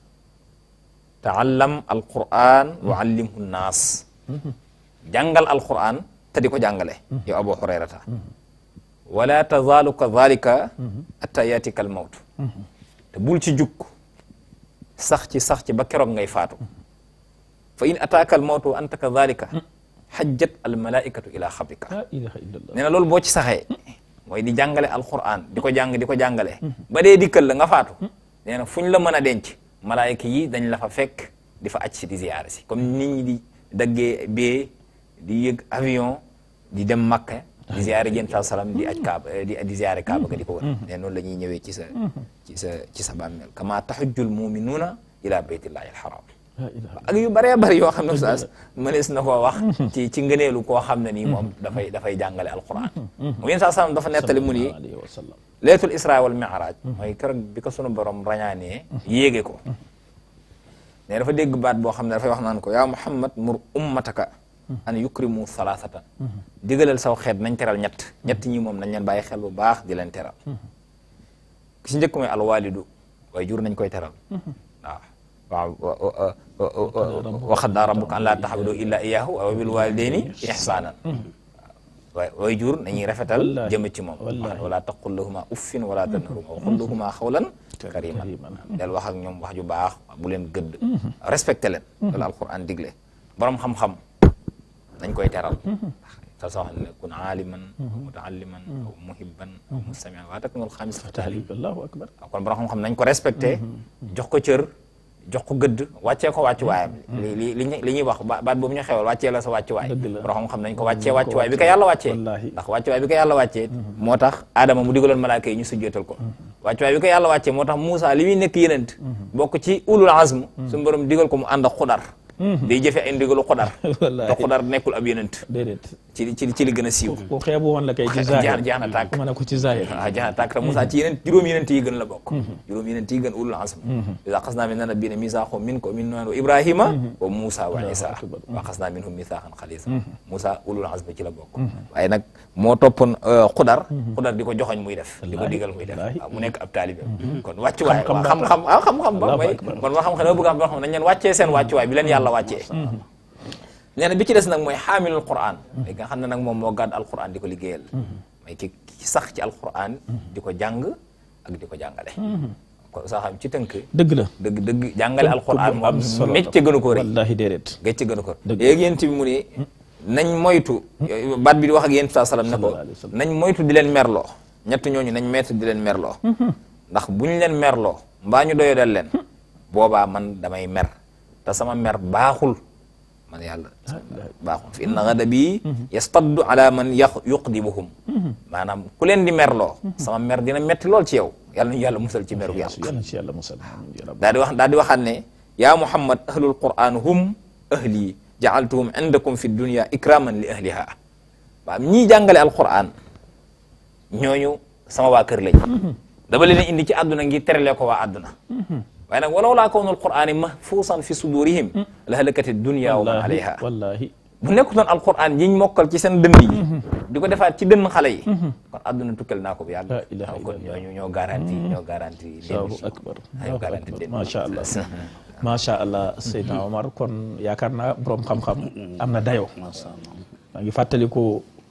taallam alquran wa allimhu nnaas jàngal alquran te di ko jàngale yow abu hurayrata wala tazaalu kadalika atta yatika almawtu te bul ci jukk sax ci sax ci ba keroog ngay faatu fa in ataaka almawtu wa anta kadalika xajjat almalaikatu ila xabrika la ilaha illallah nee na loolu boo ci saxee mooy di jàngale alquran di ko jàng di ko jàngale ba dee dikkal la nga faatu nee na fu ñu la mën a denc malaayika yi dañ la fa fekk di fa aj si di ziyaare si comme nit ñi di daggee bee di yëg avion di dem makka di ziyaare jën saa salaam di aj kaaba di di ziyaare kaaba ga di ko wër nee noonu la ñuy ñëwee ci sa ci sa ci sa bàmmeel kama taxujjul muminuuna ila baytillahi alxaram la ilaha ak yu bëree bëri yoo xam ne saas mënees na koo wax ci ci ngëneelu koo xam ne nii moom dafay dafay jàngale alquran mu yéen saa salaam dafa nettali mu ni alayhi wa sallam leetul isra wal mi'raj mooy keroog bi ko sunu borom rañaanee yéege ko ne dafa dégg baat boo xam ne dafay wax naan ko yaa muhammad mur ummataka an yukrimu salaasatan digalal saw xeet nañ teral ñett ñett ñi moom nañ leen bàyyi xel bu baax di leen teral ki si njëkk mooy alwalidu waaye jur nañ koy teral waaw waaw wa qaddaa rabbuka an laa ta'budu illa iyyahu wa bil walidayni ihsanan waay way jur nañuy rafetal Wallaahi. jëme ci moom Wallaahi. wala taqul lahuma uffin wala tanharhuma wa qul lahuma xawlan kariman kariman. del wax ak ñoom wax ju baax bu leen gëdd respecté leen loolu alquran digle borom xam-xam nañ koy teral te soo xam ne kun aaliman aw mutaalliman aw muhibban aw mustamian waa takk ngol xaamis fa tahlil allahu akbar kon borom xam-xam nañ ko respecté jox ko cër jox ko gëdd wàccee ko wàccu waayam li li li ñuy li ñuy wax ba- baat boobu ñu xewal wàccee la sa wàccu waay Dëgg la. borom xam-xam nañ ko wàccee wàccu waay bi ko yàlla wàccee Wallaahi. ndax wàccu waay bi ko yàlla wàccee moo tax Adama mu digaloon malaaka yi ñu sujjootal ko wàccu waay bi ko yàlla wàccee moo tax Moussa li muy nekk yenent bokk ci ulul azm suñu borom digal ko mu ànd ak xudar day jëfe ay ndigalu xudar Wallaahi. te xudar nekkul ab yenent déedéet ci li ci li ci li gën a siiw ku xeebu woon la kay ci jeex zahir jeex na tàkk ma ne ko ci zahir waaw jeex na tàkk te Moussa ci yeneen juróom yeneen yi gën la bokk juróom yeneen yi gën ulul azm iza xasna min nabiyina misaaxo min ko min nuuhan wa ibrahima wa Moussa wa Isa akbar. wa xasna minhum misaaxan xalisa Moussa ulul azm ci la bokk waaye nag moo toppoon xudar xudar di ko joxoñ muy def di ko Wallaahi, digal muy def wallaahi. waaw mu nekk ab taalibe kon wàccuwaay Xam-xam waaw ba xam-xam waaw xam-xam ba Allahu mooy akbar. kon moo xam-xam dama bëgg a xam nañ leen wàccee seen wàccuwaay bi leen yàlla wàccee nee na bi ci des nag mooy xaamilul quran li nga xam ne nag moom moo gàdd alquran di ko liggéeyal mooy ki ki sax ci alquran di ko jàng ak di ko jàngale kon saa xam ci tënk dëgg la dëgg dëgg jàngale alquran moom solo mécce gënu ko rëy wallahi déedéet gécce gënu ko Dëgg. léegi yéen bi mu ne nañ moytu baat bi di wax ak yéen saa salaam ne ko Sallallahu alayhi wa sallam. nañ moytu di leen merloo ñett ñooñu nañ meetu di leen merloo ndax bu ñu leen merloo mbaa ñu doyo dal leen boobaa man damay mer te sama mer baaxul man yàlla baaxul fi inna ghadabi yastaddu ala man yaq yuqdibuhum maanaam ku leen di merloo sama mer dina metti lool ci yow yàlla nañu yàlla musal ci meru yàlla yàlla ci yàlla musal ya rabbi. daal di wax daal di waxaat ne yaa muhammad ahlul quran hum ahli jaaltuhum indakum fi dunya ikraman li ahliha waaw ñii jàngale alquran ñooñu sama waa kër lañ dama leen indi ci àdduna ngir terale ko waa àdduna waaye nag walaw laa kawnul qurani mahfuusan fi sudurihim la halakati dunya wa man wallahi alayha wallahi bu nekkutoon alquran yiñ mokkal ci seen dënn yi di ko defaat ci dënn xale yi kon àdduna tukkal naa ko bu yàgg La ilaha kon illallah. ñooñu ñoo garanti ñoo garanti allahu akbar ñoo allahu garanti akbar leen macha allah macha allah Seydina Omar kon yaakaar naa borom xam-xam am na dayo maa ngi fàttaliku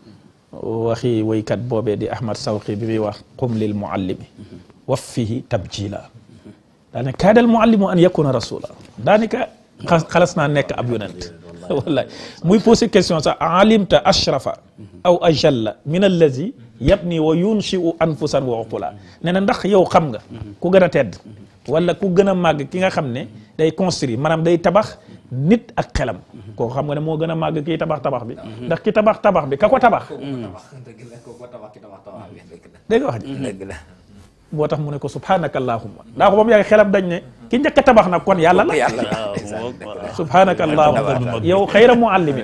waxi woykat boobee di Ahmad Sawqi bi muy wax qum lil muallimi waffihi tabjila daane kaadal muallimu an yakuna rasula daanaka xa- xalas naa nekk ab yonent wallahi muy posé question sax alimta ashrafa aw ajalla min allazi yabni wa yunshi'u anfusan wa uqula nee na ndax yow xam nga ku gën a tedd wala ku gën a màgg ki nga xam ne day construire maanaam day tabax nit ak xelam kooku xam nga ne moo gën a màgg kii tabax tabax bi ndax ki tabax tabax bi ka ko tabax dëgg la ko tabax ki tabax tabax bi dëgg la dégg nga wax ji dëgg la moo tax mu ne ko subhanaka allahumma daa ko ba mu yàgg xelam dañ ne ki njëkk a tabax nag kon yàlla la yàlla subhanaka allahumma yow xayra muallimin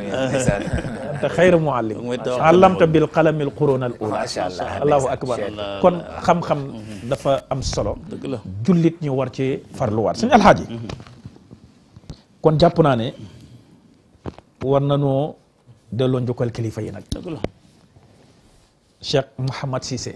te xayra muallim allamta bil qalami al qurun al ula Masha Allah. allahu akbar kon xam-xam dafa am solo dëgg la jullit ñu war ci farluwaat suñu alxaaji kon jàpp naa ne war nañoo delloo njukkal kilifa yi nag dëgg la Cheikh Mouhamad Cissé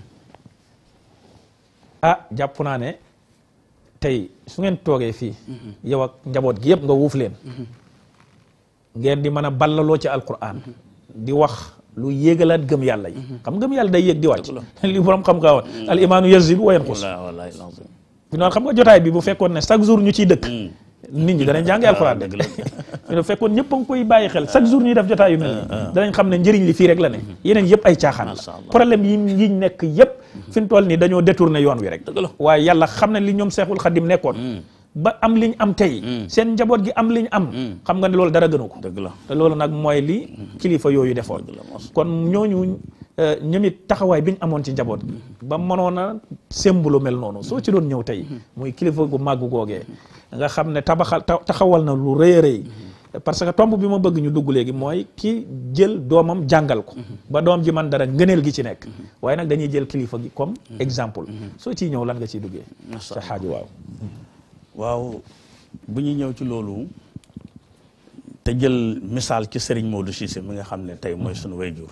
ah jàpp naa ne tey su ngeen toogee fii yow ak njaboot gi yëpp nga wuuf leen ngeen di mën a ballaloo ci alquran di wax lu yéegalaat gëm yàlla yi xam gëm yàlla day yéeg di wàcc li borom xam nga woon al imaanu yazidu wa yanqus wallahi wallahi lazim fi noonu xam nga jotaay bi bu fekkoon ne chaque jour ñu ciy dëkk nit ñi danañ jàngi alquran de dëgg la fi ne fekkoon ñëpp a ngi koy bàyyi xel chaque jour ñuy def jotaay yu mel nii danañ xam ne njëriñ li fii rek la ne yeneen yëpp ay caaxaan Masha la Allah. problème yi yiñ nekk yëpp fi mu toll nii dañoo détourné yoon wi rek Dëgg la. waaye yàlla xam ne li ñoom seexul xadim nekkoon ba am liñ am tey seen njaboot gi am liñ am xam nga ne loolu dara gënu ko dëgg la te loolu nag mooy li kilifa yooyu defoon dëgg la mos. kon ñooñu euh, ñoom it taxawaay bi ñu amoon ci njaboot gi ba mënoon a sembulu mel noonu soo ci doon ñëw tey muy kilifa gu màgg googee nga xam ne tabaxal ta- taxawal na lu rëy a rëy parce que tomb bi ma bëgg ñu dugg léegi mooy ki jël doomam jàngal ko ba doom ji man dara ngëneel gi ci nekk waaye nag dañuy jël kilifa gi comme exemple soo ciy ñëw lan nga ciy duggee Masha sa xaaju waaw waaw bu ñuy ñëw ci loolu te jël misaal ci Serigne Modou Cissé mi nga xam ne tey mooy sunu wayjur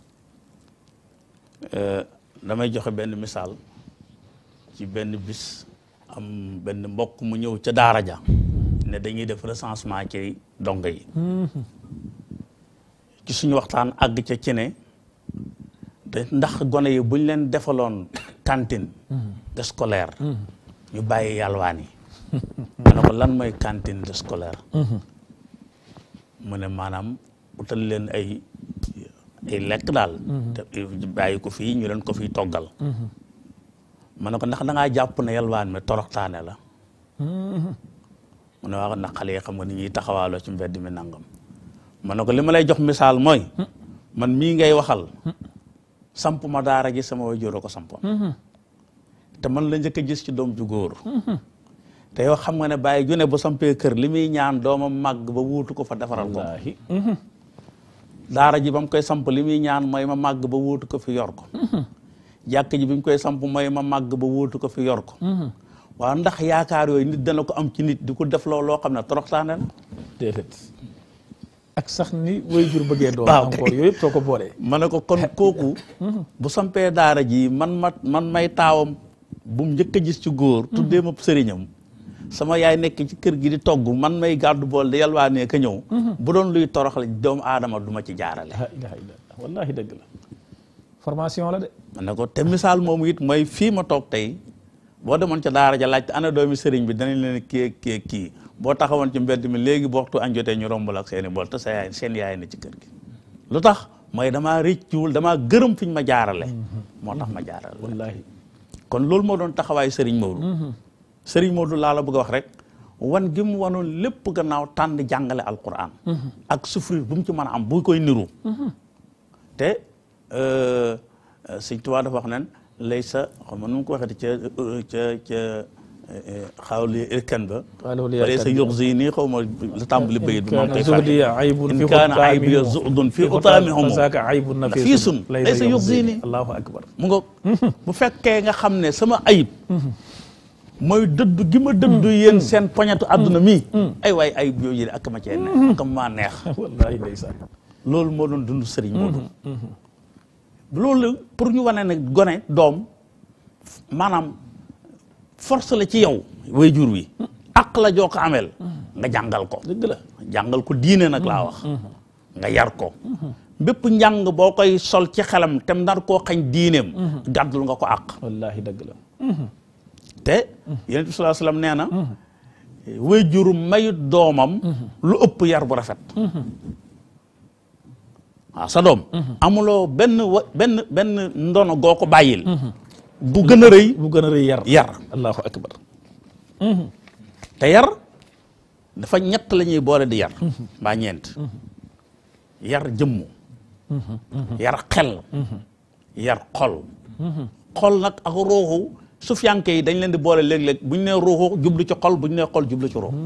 Euh, damay joxe benn misaal ci benn bis am benn mbokk mu ñëw ca daara ja ne dañuy def recensement ci dongo yi ci suñu waxtaan àgg ca ci ne te ndax gone yi buñ leen defaloon cantine scolaire ñu bàyyi yalwaan yi ma ne ko lan mooy cantine scolaire mu ne maanaam utal leen ay ay lekk daal te bàyyi ko fii ñu leen ko fii toggal ma ne ko ndax da ngaa jàpp ne yalwaan mi toroxtaane la mu ne waaw ndax xale yi xam nga ni ñuy taxawaaloo ci mbedd mi nangam ma ne ko li ma lay jox misaal mooy man mii ngay waxal samp ma daara gi sama waajur a ko sampoon te man la njëkk a gis ci doom ju góor te yow xam nga ne bàyyi ju ne bu sampee kër li muy ñaan doomam màgg ba wuutu ko fa defaral ko wallaahi daara ji ba mu koy samp li muy ñaan mooy ma màgg ba wuutu ko fi yor ko jàkk ji bi mu koy samp mooy ma màgg ba wuutu ko fi yor ko waaw ndax yaakaar yooyu nit dana ko am ci nit di ko def loo loo xam ne toroxtaane la déedéet ak sax ni way jur bëggee doon waaw encore yooyu yëpp soo ko boolee ma ne ko kon kooku bu sampee daara ji man ma man may taawam bu mu njëkk a gis ci góor tuddee ma sëriñam sama yaay nekk ci kër gi di togg man may gàddu bool di yalwaanee ka ñëw bu doon luy toroxal doomu aadama du ma ci jaarale la ilaha illallah wallahi dëgg la formation la de ma ne ko te misaal moomu it mooy fii ma toog tey boo demoon ca daara ja laajte ana doomi sëriñ bi danañ leen kii kii kii boo taxawoon ci mbedd mi léegi bu waxtu añ jotee ñu rombal ak seeni bool te sa yaay seen yaay ne ci kër gi lu tax mooy damaa rëccuwul damaa gërëm fiñ ma jaarale moo tax ma jaarale wallahi kon loolu moo doon taxawaayu Serigne Maodo Serigne Maodo laa la bëgg a wax rek wan gi mu wanoon lépp gannaaw tànn jàngale alquran ak souffrir bu mu ci mën a am bu koy niru te Sëñ Tuubaa dafa wax nen lay sa xam nu mu ko waxee ca ca ca xawli irkan ba wala sa yuxzi nii xaw ma la tàmbali bayit bi moom koy zuhdi aybun in fi kaana xutaami aybiya zuhdun fi utaami homo fasaaka aybun nafisun nafisun laysa yuxzini allahu akbar mu nga bu fekkee nga xam ne sama ayib mooy dëddu gi ma dëddu yéen seen poñetu àdduna mi ay waay ayib yooyu yële ak ma cee neex ak maa neex wallahi ndeysaan loolu moo doon dund sëriñ Moodu loolu pour ñu wane ne gone doom maanaam force la ci yow way jur wi ak la joo ko ameel nga jàngal ko dëgg la jàngal ko diine nag laa wax nga yar ko bépp njàng boo koy sol ci xelam te nar koo xañ diineem gàddul nga ko àq wallahi dëgg la te yonent bi sallallahu alayhi wasallam nee na way juru mayut doomam lu ëpp yar bu rafet waaw sa doom amuloo benn wa benn benn ndono goo ko bàyyil bu gën a rëy bu gën a rëy yar yar allahu akbar te yar dafa ñett la ñuy boole di yar mbaa ñeent yar jëmmu yar xel yar xol xol nag ak ruuxu sufiyanke yi dañ leen di boole léeg-léeg bu ñu nee ruuxu jublu ci xol bu ñu nee xol jublu ci ruux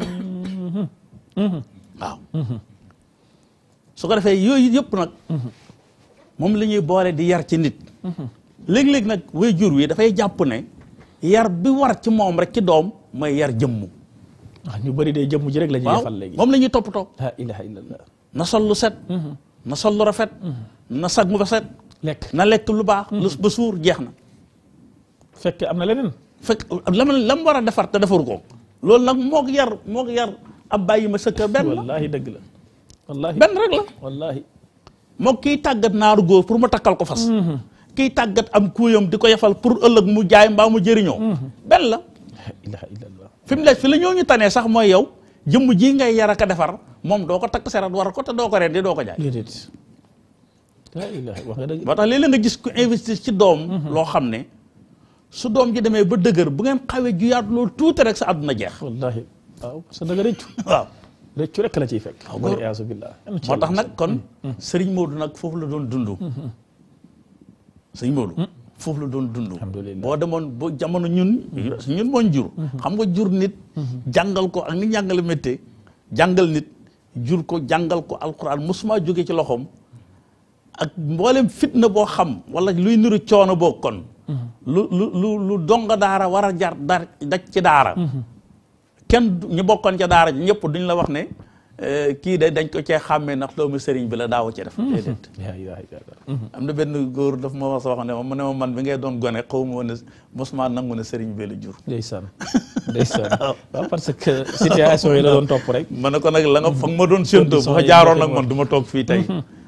waaw su ko defee yooyu yëpp nag moom la ñuy boole di yar ci nit léeg-léeg nag way jur wi dafay jàpp ne yar bi war ci moom rek ci doom mooy yar jëmmu ah ñu bëri dee jëmm ji rek la ñuy waaw defal léegi moom la ñuy toppatoo la ilaha illallah na sol lu set na sol lu rafet na sag mu ba set lekk na lekk lu baax lu ba suur jeex na fekk am na leneen fekk lam lam war a defar te defaru ko loolu nag mook yar mook yar ab bàyyi ma sëkka benn la wallahi dëgg la wallahi benn rek la wallahi mook kiy tàggat naaru góor pour mu takkal ko fas kiy tàggat am kuuyam di ko yefal pour ëllëg mu jaay mbaa mu jëriñoo benn la la ilaha illallah fi mu ne fi la ñoo ñu tanee sax mooy yow jëmm ji ngay yar ak a defar moom doo ko takk serat war ko te doo ko rendi doo ko jaay déedéet la ilaha wax nga dëgg moo tax léeg-léeg nga gis ku investir ci doom loo xam ne su doom ji demee ba dëgër bu ngeen xawee juyaat loolu tuuti rek sa àdduna jeex wallahi waaw parce que da nga rëccu waaw rëccu rek la ciy fekk wala iyaasu billah moo tax nag kon sëriñ Maodo nag foofu la doon dund sëriñ Maodo foofu la doon dund Alhamdulillah. boo demoon ba jamono ñun ñun mooñ jur xam nga jur nit jàngal ko ak ni jàngale méttee jàngal nit jur ko jàngal ko alquran mosuma jóge ci loxoom ak mboolem fitna boo xam wala luy niru coono boo kon lu lu lu lu donga daara war a jar dar daj ci daara kenn du- ñu bokkoon ca daara ji ñëpp duñ la wax ne eh, kii de dañ ko cee xàmmee ndax doomu sëriñ bi la daaw ci def déedéet la ilaha illallah am na benn góor daf ma wax wax ne ma mu ne ma man bi ngay doon gone xaw ma woon ne mosuma nangu ne sëriñ bi la jur ndeysaan ndeysaan waaw parce que situation yi la doon topp rek ma ne ko nag la nga fa nga ma doon séentoo bu fa Conditions yi jaaroon nga nag man du ma toog fii tey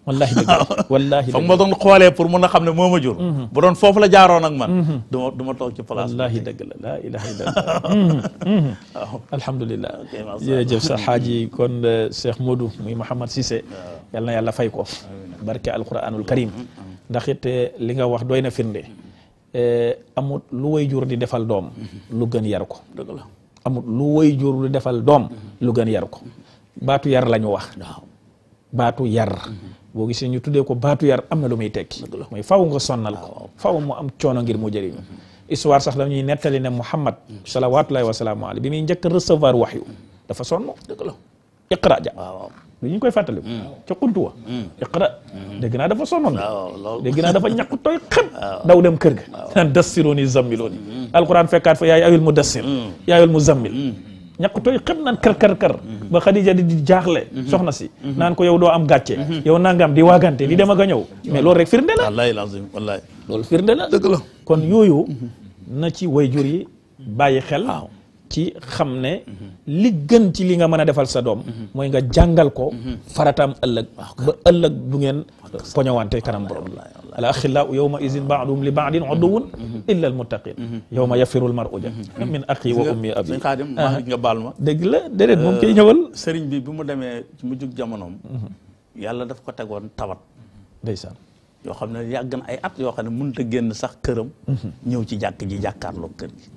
wallahi dëgg la wallahi fa dëgg ma la doon xoolee pour mun a xam ne moo ma jur bu doon foofu la jaaroon ak man du ma du ma toog ci place bi. wallahi dëgg la laa ilaha illallah alhamdulilah macha jërëjëf sa xaaji kon euh, Cheikh Modou muy Mouhamad Cissé yal na yàlla fay ko barke alquranul karim ndax it eh, li nga wax doy na firnde eh, amut lu way jur di defal doom lu gën yar ko dëgg la amut lu way jur di defal doom lu gën yar ko baatu yar la ñu wax waaw baatu yar boo gisee ñu tuddee ko baatu yar am na lu muy tekki mooy faw nga sonnal ko faw mu am coono ngir mu jëriñu histoire sax la ñuy nettali ne Muhammad salawaatullahi wa salaamu alayhi bi muy njëkk a recevoir waxyu dafa sonn dëgg la iqra ja waaw waaw lu ñu koy fàttali ca xuntu wa iqra dégg naa dafa sonnoon waaw loolu dégg naa dafa ñàkk tooy xëpp daw dem kër ga naan dassirooni zammilooni alquran fekkaat fa yaay ayul mu dassir yaayul mu zammil ñàkk tooy xëpp naan kër kër kër ba Xadija di di jaaxle soxna si naan ko yow doo am gàcce yow nangam di waagante di dem ak a ñëw mais loolu rek firnde la wallahi lazim wallahi loolu firnde la dëgg la kon yooyu na ci wayjur yi bàyyi xel waaw ci xam ne li gën ci li nga mën a defal sa doom mooy nga jàngal ko farataam ëllëg ba ëllëg du ngeen poñowante kanam borom al axillau yawma izin baaduhum li baadin uduwun illa al muttaqin yawma yafiru al mar'u ja min axi wa ummi abi sëñ Xaadim maa ngi nga baal ma dëgg la déedéet moom koy ñëwal sëriñ bi bi mu demee ci mujjug jamonoom yàlla daf ko tegoon tawat ndeysaan yoo xam ne yàgg na ay at yoo xam ne mënut a génn sax këram ñëw ci jàkk ji jàkkaarloo kër gi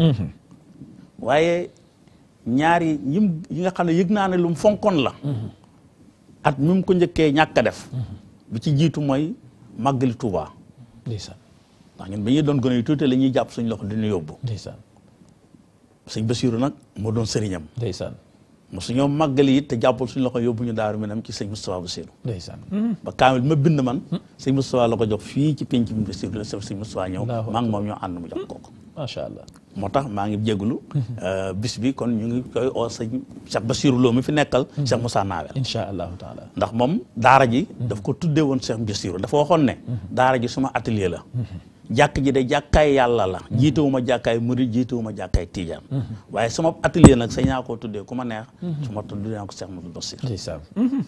waaye ñaari yim yi nga xam ne yëg naa ne lu mu fonkoon la at mi mu ko njëkkee ñàkk a def bi ci jiitu mooy màggali Tuuba ndeysaan ndax ñun bi ñuy doon gën a tuuti la ñuy jàpp suñ loxo dina yóbbu ndeysaan sëñ Basiiru nag moo doon sëriñam ndeysaan mo su ñoo màggali it te jàppal suñ loxo yóbbu ñu daaru minam ci sëñ Moustapha Basiiru ndeysaan ba kaamil ma bind man sëñ Moustapha la ko jox fii ci penc bi Basiiru la sëñ Moustapha ñëw Allahu maa ngi moom ñoo ànd mu jox kooku macha allah moo tax maa ngi jégalu bis bi kon ñu ngi koy oo sëñ Cheikh Bassirou Lo mi fi nekkal Cheikh Moussa Nawel incha allahu taala ndax moom daara ji daf ko tuddee woon Cheikh Bassirou dafa waxoon ne daara ji suma atelier la jàkk ji de jàkkaay yàlla la jiitewuma jàkkaay murid jiitewuma jàkkaay tiijaan waaye sama atelier nag sañ naa koo tuddee ku ma neex su ma tuddee naa ko Cheikh Moussa Bassir ndeysaan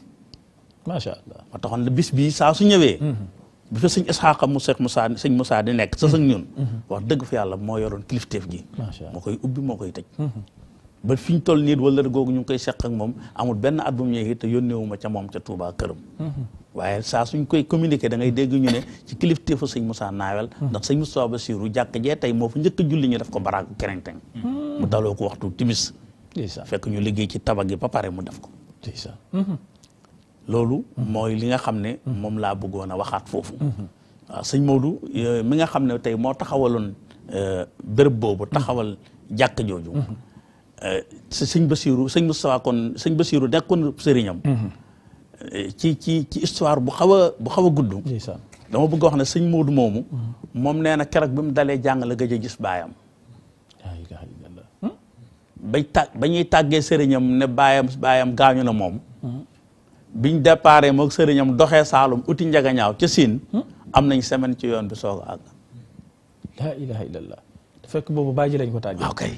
macha allah moo taxoon ne bis bii saa su ñëwee bi fa sëñ Isxaaqa mu Cheikh Moussa sëñ Moussa di nekk sa sëñ ñun wax dëgg fa yàlla moo yoroon kilifteef gi macha allah moo koy ubbi moo koy tëj ba fi ñu toll nii wala googu ñu ngi koy seq ak moom amul benn at bu mu ñëwee te yónneewuma ca moom ca Touba këram waaye saa suñ koy communiqué da ngay dégg ñu ne ci kilifteefu sëñ Moussa Nawel ndax sëñ Moussa Bassirou jàkk jee tey moo fa njëkk a julli ñu def ko baraagu kerenteng mu daloo ko waxtu timis ndeysaan fekk ñu liggéey ci tabax gi ba pare mu def ko ndeysaan loolu mooy li nga xam ne moom laa bëggoon a waxaat foofu waaw sëñ Maodo euh, mi nga xam ne tey moo taxawaloon euh, béréb boobu taxawal jàkk jooju euh, si sëñ Basiiru sëñ Moustapha kon sëñ Basiiru nekkoon sëriñam euh, ci ci ci histoire bu xaw a bu xaw a gudd ndeysaan dama bëgg a wax ne sëñ Maodo moomu moom nee na keroog bi mu dalee jàng la gëj a gis baayam laa ilaha illallah bañ tà ba ñuy tàggee sëriñam ne baayam baayam gaañu na moom biñ déparé moog sëriñam doxee Saalum uti njagañaaw ca Siin am nañ semaine ci yoon bi soog a àgg laa ilaha illallah te fekk boobu bàyyi ji lañ ko tàggee waaw kay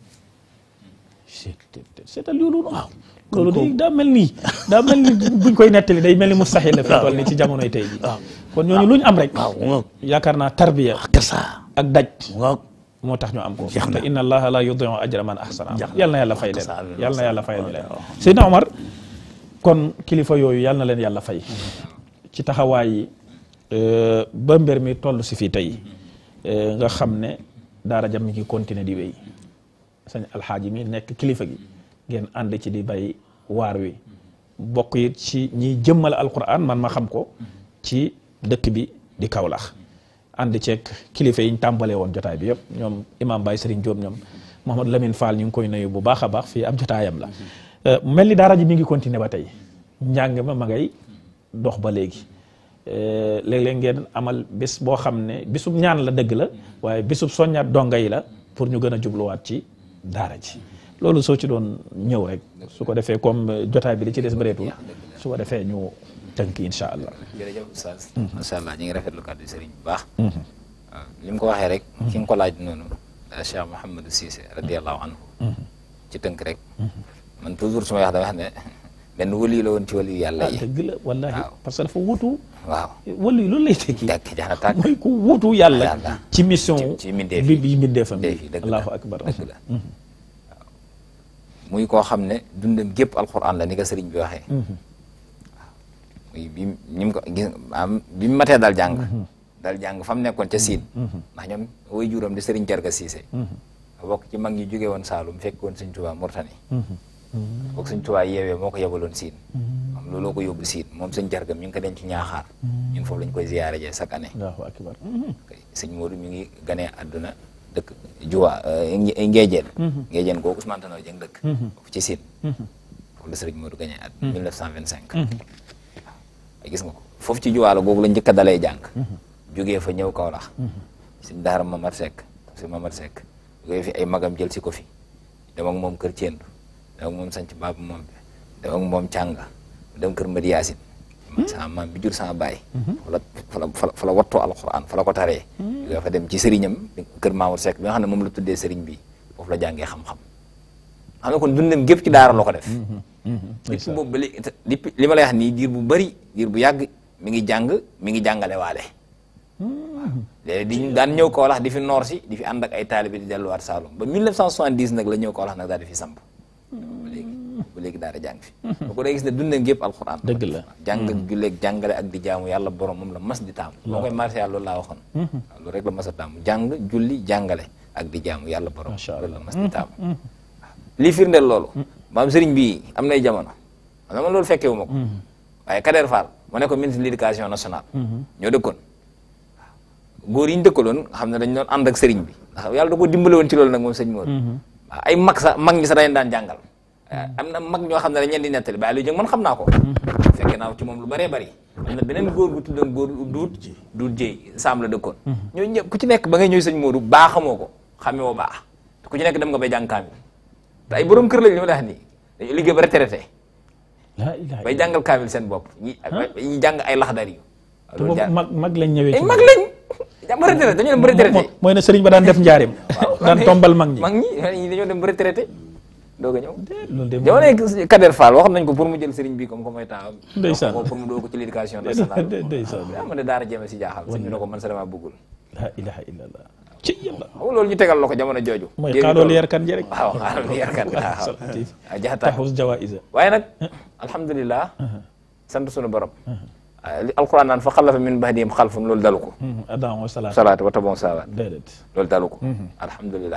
seetal loolu waaw loolu day daa mel nii daa mel ni buñ koy nettali day mel ni mustahil la fi toll ni ci jamonoy tey ji kon ñooñu lu ñu am rek waaw mu ngoog yaakaar naa tarbiya kasa ak daj mu ngoog moo tax ñu am ko Jeex na. te inna allaha la yudiu ajra man ahsana Jeex na. yal na yàlla fay leen Amiin. yal na yàlla fay leen Seydina Omar kon kilifa yooyu yal na leen yàlla fay ci taxawaay yi euh, ba mbir mi toll si fii tey euh, nga xam ne daara jam mi ngi continuer di wéy sañ alxaaji mi nekk kilifa gi ngeen ànd ci di bay waar wi bokk it ci ñiy jëmmal alquran man ma xam ko ci dëkk bi di Kaolack ànd ceeg kilifa yi ñu tàmbalee woon jotaay bi yëpp ñoom imam Baye Serigne Diop ñoom Mouhamadou Lamine Fall ñu ngi koy nuyu bu baax a baax fii ab jotaayam la Euh, mel ni daara ji mi ngi continuer ba tey njàng ma ma ngay dox ba léegi Euh, léeg-léeg ngeen amal bis boo xam ne bisub ñaan la dëgg la waaye bisub soññaat donga yi la pour ñu gën a jubluwaat ci daara ji loolu soo ci doon ñëw rek su ko defee comme euh, jotaay bi li ci des bëreetul su ko defee ñu tënk incha allah. jërëjëf Oustaz macha allah ñu ngi rafetlu kàddu sëriñ bu baax waaw li mu ko waxee rek ki nga ko laaj noonu Cheikh Mouhamadou Cissé radiallahu anhu ci tënk rek man toujours su may wax dama wax ne benn wali la woon ci wali yàlla ah yi dëgg la wallahi waaw. parce que dafa wutu waaw wala yi loolu lay tekki jàkk jaana tàkk mooy ku wutu yàlla Yàlla. ci mission ci- ci mbindeef bi yi. bi mbindeefam Mbindeef bi yi, dëgg la. allahu akbar dëgg la waaw muy koo xam ne dundam gépp alquran la ni ko sëriñ bi waxee waaw muy bi ñi mu ko gis am bi mu matee dal jàng dal jàng fa mu nekkoon ca siin ndax ñoom way juram di sëriñ Jarga Siise bokk ci mag ñi jóge woon Saalum fekk woon sëñ Tuubaa Murtani bokk sëñ Tuubaa yeewee moo ko yebaloon siin moom looloo ko yóbbu siin moom sëñ Jarga mi ngi ko denc ci ñaaxaar ñun foofu lañ koy ziyaare jee chaque année allahu akbar kay sëñ Modou mi ngi ganee àdduna dëkk Juwa Ngéejeen Ngéejeen googu Ousmane Tanor Dieng dëkk foofu ci Sine foofu la sëriñ Modou ganee àdduna 1925 waaw gis nga ko foofu ci Juwa la googu la njëkk a dalee jàng jógee fa ñëw Kaolack sëñ Daara Mamad Seck sëñ Mamad Seck jógee fi ay magam jël si ko fi dem ak moom kër Thiendou dem ak moom sanc Baabu moom bi dem ak moom Cànga dem kër Madi Yaasin man sama maam bi jur sama baay fa la fa la fa la fa la wattoo alquran fa la ko taree jógee fa dem ci sëriñam kër Mamour Seck bi nga xam ne moom la tuddee sëriñ bi foofu la jàngee xam-xam xam ne kon dundam gépp ci daara la ko def depuis boobu ba léegi te- depuis li ma lay wax nii diir bu bëri diir bu yàgg mi ngi jàng mi ngi jàngale waale léegi di daan ñëw Kaolack di fi noor si di fi ànd ak ay taalibe di delluwaat Saloum ba 1970 nag la ñëw Kaolack nag daal di fi samp ba léegi ba léegi daara jàng fi boo ko day gis ne dundam gépp alxuraan Dëgg la. jàng ak julleeg jàngale ak di jaamu yàlla borom moom la mas di taamu moo koy marché yàlla loolu laa waxoon waaw loolu rek la mas a taamu jàng julli jàngale ak di jaamu yàlla borom Masha loolu la mas di taamu waaw lii firndeel loolu maam sëriñ bi am nay jamono xam nga man loolu fekkee wu ma ko waaye Kader Fall mu ne ko ministre de l'éducation nationale ñoo dëkkoon góor yi ñu dëkkaloon nga xam ne dañ doon ànd ak sëriñ bi ndax yàlla da ko dimbale woon ci loolu nag moom sëñ Mor waaw ay mag sax mag ñi sax dañ daan jàngal am na mag ñoo xam ne dañ leen di nettali bàyyi lu jëng man xam naa ko fekke naa ci moom lu bëree bëri am na beneen góor gu tuddoon góor duut duut jéy saam la dëkkoon ñooñu ñëpp ku ci nekk ba ngay ñëw sëñ Modou baa xamoo ko xamee woo baax te ku ci nekk dem nga bay jàng kaamil te ay borom kër lañ li ma la wax nii dañu liggéey ba retraité la ilaha bay jàngal kaamil seen bopp ñi ñi jàng ay laxdar yu te boobu mag mag lañ ñëwee ay ci mag lañ jàng ba retraité dañoo dem ba retraité Mo- mooy ne sëriñ ba daan def njaarim daan tombal mag ñi mag ñi ñi dañoo dem ba retraité doog a ñëw loolu de jamono yi Kader Fall wax nañ ko pour mu jël sëriñ bi comme comme mooy taawam Ndeysaan. wax ko pour mu doo ko ci l'éducation nationale ndeysaan yaa ma ne daara jéeme si jaaxal sëñ bi ne ko man sa dama bëggul la ilaha illallah ci yàlla xam nga loolu ñu tegal la ko jamono jooju mooy Jéemi xaaloolu toll. yarkan ji rek waaw xaaloolu yarkan waaw Salatif. waaw jaxataa taxus jawaïsa waaye nag alhamdulilah sant sunu borom ah, li alquran naan fa xalafa min bahdihim xalfun loolu dalu ko adam wa salaam salaatu wa tabon sawaat déedéet loolu dalu ko alhamdulilah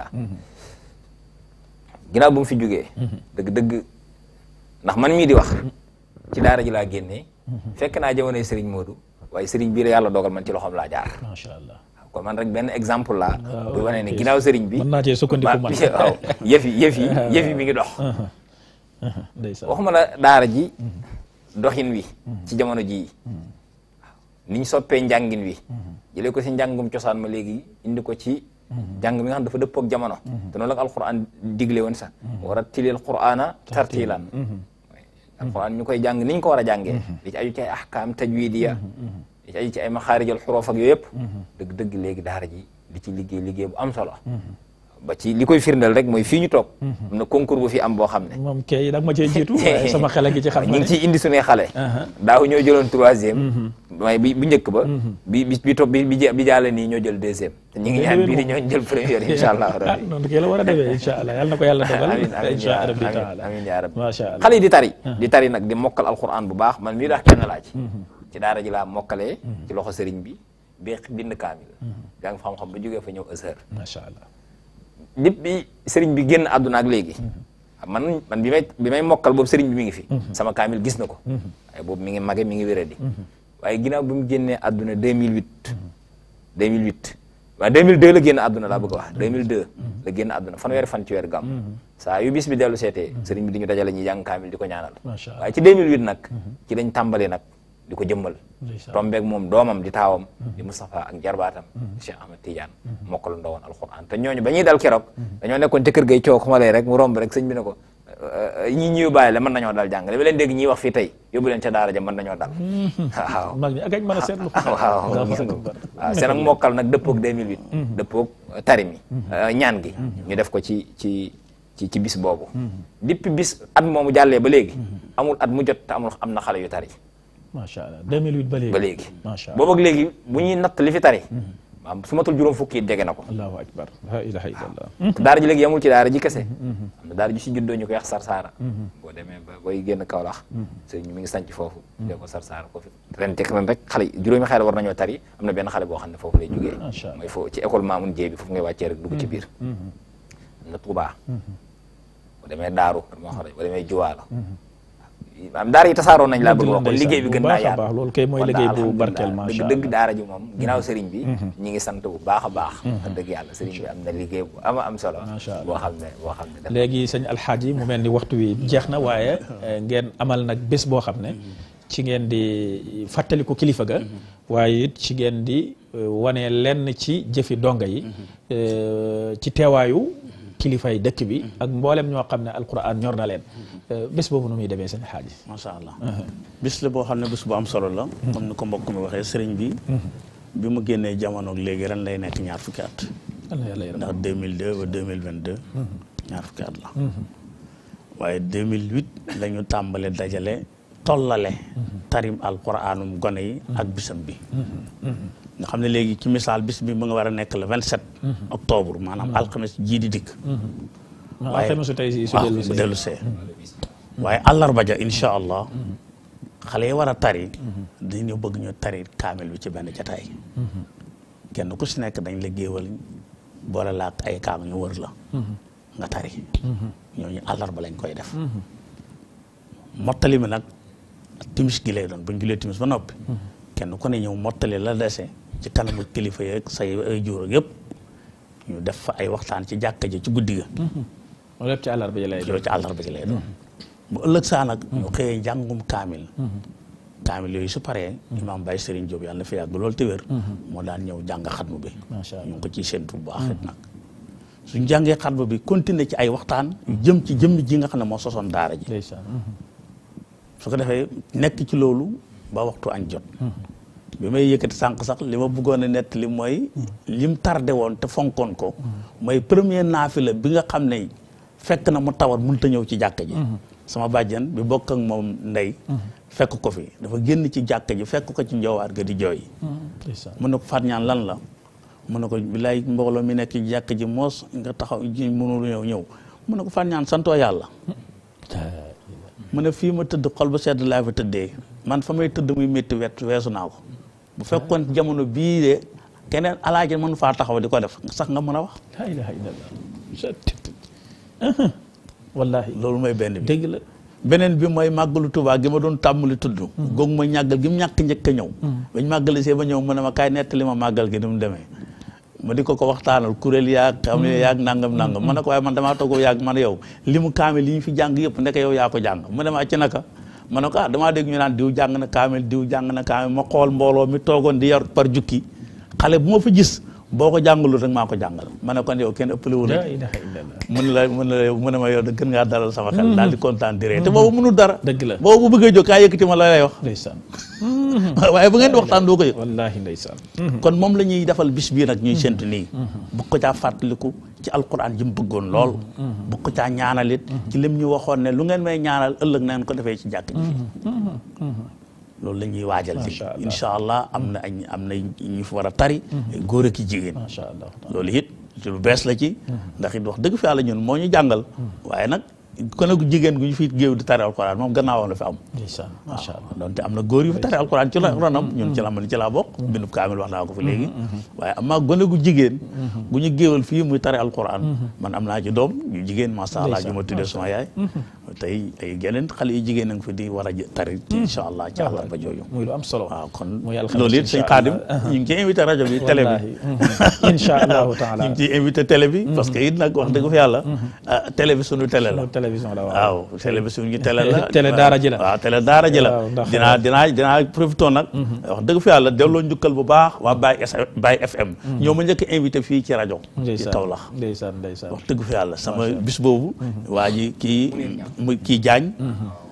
ginnaaw bu mu fi jógee dëgg-dëgg ndax man mii di wax ci daara ji laa génnee fekk naa jamonoy Serigne Modou waaye Serigne bii la yàlla dogal man ci loxoom laa jaar macha allah kon man rek benn exemple laa Waaw, bu wane ne ok. ginnaaw Serigne bi mën naa cee sukkandiku man ba- waaw yëf yi yëf yi yëf yi mi ngi dox ndeysaan waxuma la daara ji doxin wi ci jamono jii niñ soppee njàngin wi jëlee ko si njàngum cosaan ma léegi indi ko ci jàng mi nga xam dafa dëppoo ak jamono te noonu la ko alquran digle woon sax war a tilil qur'ana tartilan alquran ñu koy jàng niñ ko war a jàngee li ci aju ci ay ahkaam tajwidiya li ci aju ci ay maxaarijal xuróof ak yooyu yëpp dëgg dëgg léegi daara ji di ci liggéey liggéey bu am solo ba ci li koy firndeel rek mooy fii ñu toog am na concours bu fi am boo xam ne moom kay dag ma cee jiitu waaye sama xel a ngi ci xam ñu na ngi ne ciy indi suñuy xale daaw ñoo jëloon troisième waaye bi bu njëkk ba bi bi bi topp bi bi bi jàlle nii ñoo jël deuxième te ñu ngi ñaan bii di ñoo jël première insha allah ah rabbi noonu kay la war a defee incha allah yàlla na ko yàlla dogal amin amin incha yaa rabbi amin taala amin yaa rabbi macha allah xale yi di tari di tari nag di mokkal alquran bu baax man mii dax kenn laa ci ci daara ji laa mokkalee ci loxo sëriñ bi bi bind kaamil jàng xam-xam ba jógee fa ñëw Azhar macha allah lépp bi sëriñ bi génn àdduna ak léegi man man bi may bi may mokkal boobu sëriñ bi mi ngi fi sama kaamil gis na ko waaye boobu mi ngi mage mi ngi wéradi waaye ginnaaw bi mu génnee àdduna 2008 2008 waaye 2002 la génn àdduna laa bëgg a wax 2002 la génn àdduna fanweeri fan ci weer gàmm saa yu bis bi dellu seetee sëriñ bi di ñu dajale ñuy jàng kaamil di ko ñaanal macha allah waaye ci 2008 nag ci lañ tàmbali nag di ko jëmmal ndeysaan. tombeeg moom doomam di taawam di Moustapha ak jarbaatam Cheikh Ahmed Tidiane mokkal ndawoon alquran te ñooñu ba ñuy dal keroog dañoo nekkoon ca kër gay coow xamalee rek mu romb rek sëñ bi ne ko ñi ñi yóbbaale la mën nañoo dal jàng li ba leen dégg ñiy wax fii tey yóbbu leen ca daara ja mën nañoo dal waaw mag ñi ak añ mën a seetlu waaw gis nga ko waaw seen ak mokkal nag dëppoog 2008 dëppoog tari mi ñaan gi ñu def ko ci ci ci ci bis boobu depuis bis at moomu jàllee ba léegi amul at mu jot te amul am na xale yu tari macha allah 2008 ba léegi ba léegi macha allah boobu ak léegi bu ñuy natt li fi tari maanaam su matul juróom fukki it jege na ko allahu akbar la ilaha illallah te daara ji léegi yamul ci daara ji kese am na daara ji si juddoo ñu koy wax sarsaara boo demee ba booy génn Kaolack sëriñ mi ngi sanc foofu dee ko sarsaara ko fi ren tek ren rek xale juróomi xale war nañoo tari am na benn xale boo xam ne foofu lay jógee Macha Allah. mooy foofu ci école Mamoun Dieye bi foofu ngay wàccee rek dugg ci biir am na Touba boo demee Daaru moo xam ne boo demee Juwaala am daara yi tasaaroo nañ laa bëgg wax ko liggéey bi gën naa bu baax a yaatu baax loolu kay mooy kon liggéey daal bu alhamdulilah, barkeel macha dëgg allah dëgg daara ji moom ginnaaw sëriñ bi ñi ngi sant bu baax a baax wax dëgg yàlla sëriñ bi am na liggéey bu ama am solo Macha Allah. boo xam ne boo xam ne def léegi sëñ alxaaji mu mel ni waxtu wi jeex na waaye eh, ngeen amal nag bés boo xam ne ci ngeen di fàttaliku kilifa ga waaye it ci ngeen di eh, wane lenn ci jëfi donga yi eh, ci teewaayu kilifay dëkk bi ak mboolem ñoo xam ne alquran ñor na leen Eh, bés boobu nu muy demee sëñ alxaaji macha allah bis la boo xam ne bis bu am solo la comme ni ko mbokk mi waxee sëriñ bi bi mu génnee jamono ak léegi ren lay nekk ñaar fukki at yal na yàlla yërëm ndax 2002 ba 2022 ñaar fukki at la waaye 2008 la ñu tàmbale dajale tollale tarim alquranum gone yi ak bisam bi nga xam ne léegi ci misaal bis bi mu nga war a nekk le 27 octobre maanaam alxames jii di dikk waaye waaye alxames su tey si su waaw dellu bu see dellu see waaye àllarba ja incha allah xale yi war a tari dañu bëgg ñu tari kaamil bi ci benn jataay kenn ku si nekk dañ la géewal boole la ak ay kaam ñu wër la nga tari ñooñu àllarba lañ koy def mottali mi nag timis gi lay doon bu ñu julee timis ba noppi kenn ku ne ñëw mottali la dese ci kanamu kilifa yeeg say ay juur ak yëpp ñu def fa ay waxtaan ci jàkka ji ci guddi ga loolu lépp ci àllarba ji lay doon loolu ci àllarba ji lay doon bu ëllëg saa nag ñu xëyee njàngum kaamil kaamil yooyu su paree imaam Baye Serigne Diop yàlla na fi yàgg loolu te wér moo daan ñëw jàng xatmu bi macha allah ñu ngi ko ciy séntu bu baax it nag suñ jàngee xatmu bi continuer ci ay waxtaan jëm ci jëmm ji nga xam ne moo sosoon daara ji ndeysaan su ko defee nekk ci loolu ba waxtu añ jot bi may yëkkati sànq sax li ma bëggoon a nett li mooy lim tardé woon te fonkoon ko mooy premier naafila bi nga xam ne fekk na mu tawat mënut a ñëw ci jàkka ji sama bàjjan bi bokk ak moom ndey fekk ko fi dafa génn ci jàkka ji fekk ko ci njowaar ga di jooy ndeysaan mun na ko faat ñaan lan la mun na ko bilaay mbooloo mi nekk ci jàkka ji moos nga taxaw ji mënul ñëw ñëw mun na ko faat ñaan santoo yàlla mu ne fii ma tëdd xol bu sedd laa fa tëddee man fa may tëdd muy métti wet weesu naa ko bu fekkoon jamono bii de keneen alaaji mënu faa taxaw di ko def sax nga mën a wax la ilaha illallah wallahi loolu mooy benn bi dëgg la beneen bi mooy màggalu Tuubaa gi ma doon tàmmali tudd googu mooy ñàggal gi mu ñàkk njëkk a ñëw bañ màggali see ba ñëw mu ne ma kaay nettali ma màggal gi ni mu demee ma di ko ko waxtaanal kuréel yaag xam ne yaag nangam nangam ma ne ko waaye man damaa toog yaag man yow li mu kaamil li ñu fi jàng yëpp ndeke yow yaa ko jàng mu ne ma ci naka ma ne ko ah damaa dégg ñu naan diw jàng na kaamil diw jàng na kaamil ma xool mbooloo mi toogoon di yar par jukki xale bu ma fa gis boo ko jàngalul rek maa ko jàngal ma ne kon yow kenn ëppale wu la la ilaha illallah mun la mun la mu ne ma yow da gën ngaa dalal sama xel daal di kontaan di ree te boobu mënul dara dëgg la boobu bu bëggee jóg kaa yëkkati ma la lay wax ndeysaan waaye bu ngeen di waxtaan doo ko yëg wallahi ndeysaan kon moom la ñuy defal bis bii nag ñuy séntu nii bu ko caa fàttaliku ci alquran ji mu bëggoon lool bu ko caa ñaanalit ci lim ñu waxoon ne lu ngeen may ñaanal ëllëg na ngeen ko defee ci jàkk ji fii loolu la ñuy waajal ci Masha Allah. incha allah am na ay am na ñu fi war a tari ay góor ak i jigéen macha allah loolu it ci lu bees la ci ndax it wax dëgg fi yàlla ñun moo ñu jàngal waaye nag kon nag jigéen gu ñu fi géew di tari alquran moom gannaawam la fi am ndeysaan macha allah donte am na góor yu fi tari alquran ci la ronam ñun ci la man ci laa bokk bindub kaamil wax naa ko fi léegi waaye am naa gone gu jigéen gu ñu géewal fii muy tari alquran man am naa ci doom yu jigéen masha Allah ju ma tuddee sama yaay tey tey geneen xale yu jigéen a ngi fi di war a jë- tari ci insha allah ci àllarba jooju muy lu am solo waaw kon muy alxames loolu it sëñ insha Xaadim Allah. ñu ngi ciy invité rajo bi télé bi wallahi insha allahu taala ñu ngi ciy invité télé bi parce que it nag wax dëgg fa yàlla ah, télé bi sunu télé la Sunu télévision la waaw waaw télé bi suñu télé la Télé daara ji la. waaw télé daara ji la Waaw, ndax- dinaa dinaa dinaa profité nag wax dëgg fa yàlla delloo njukkal bu baax waa Baye S Baye FM ñoo ma njëkk a invité fii ci rajo ci ndeysaan Kaolack ndeysaan ndeysaan wax dëgg fa yàlla sama bis boobu waa ji kii muy kii Jaañ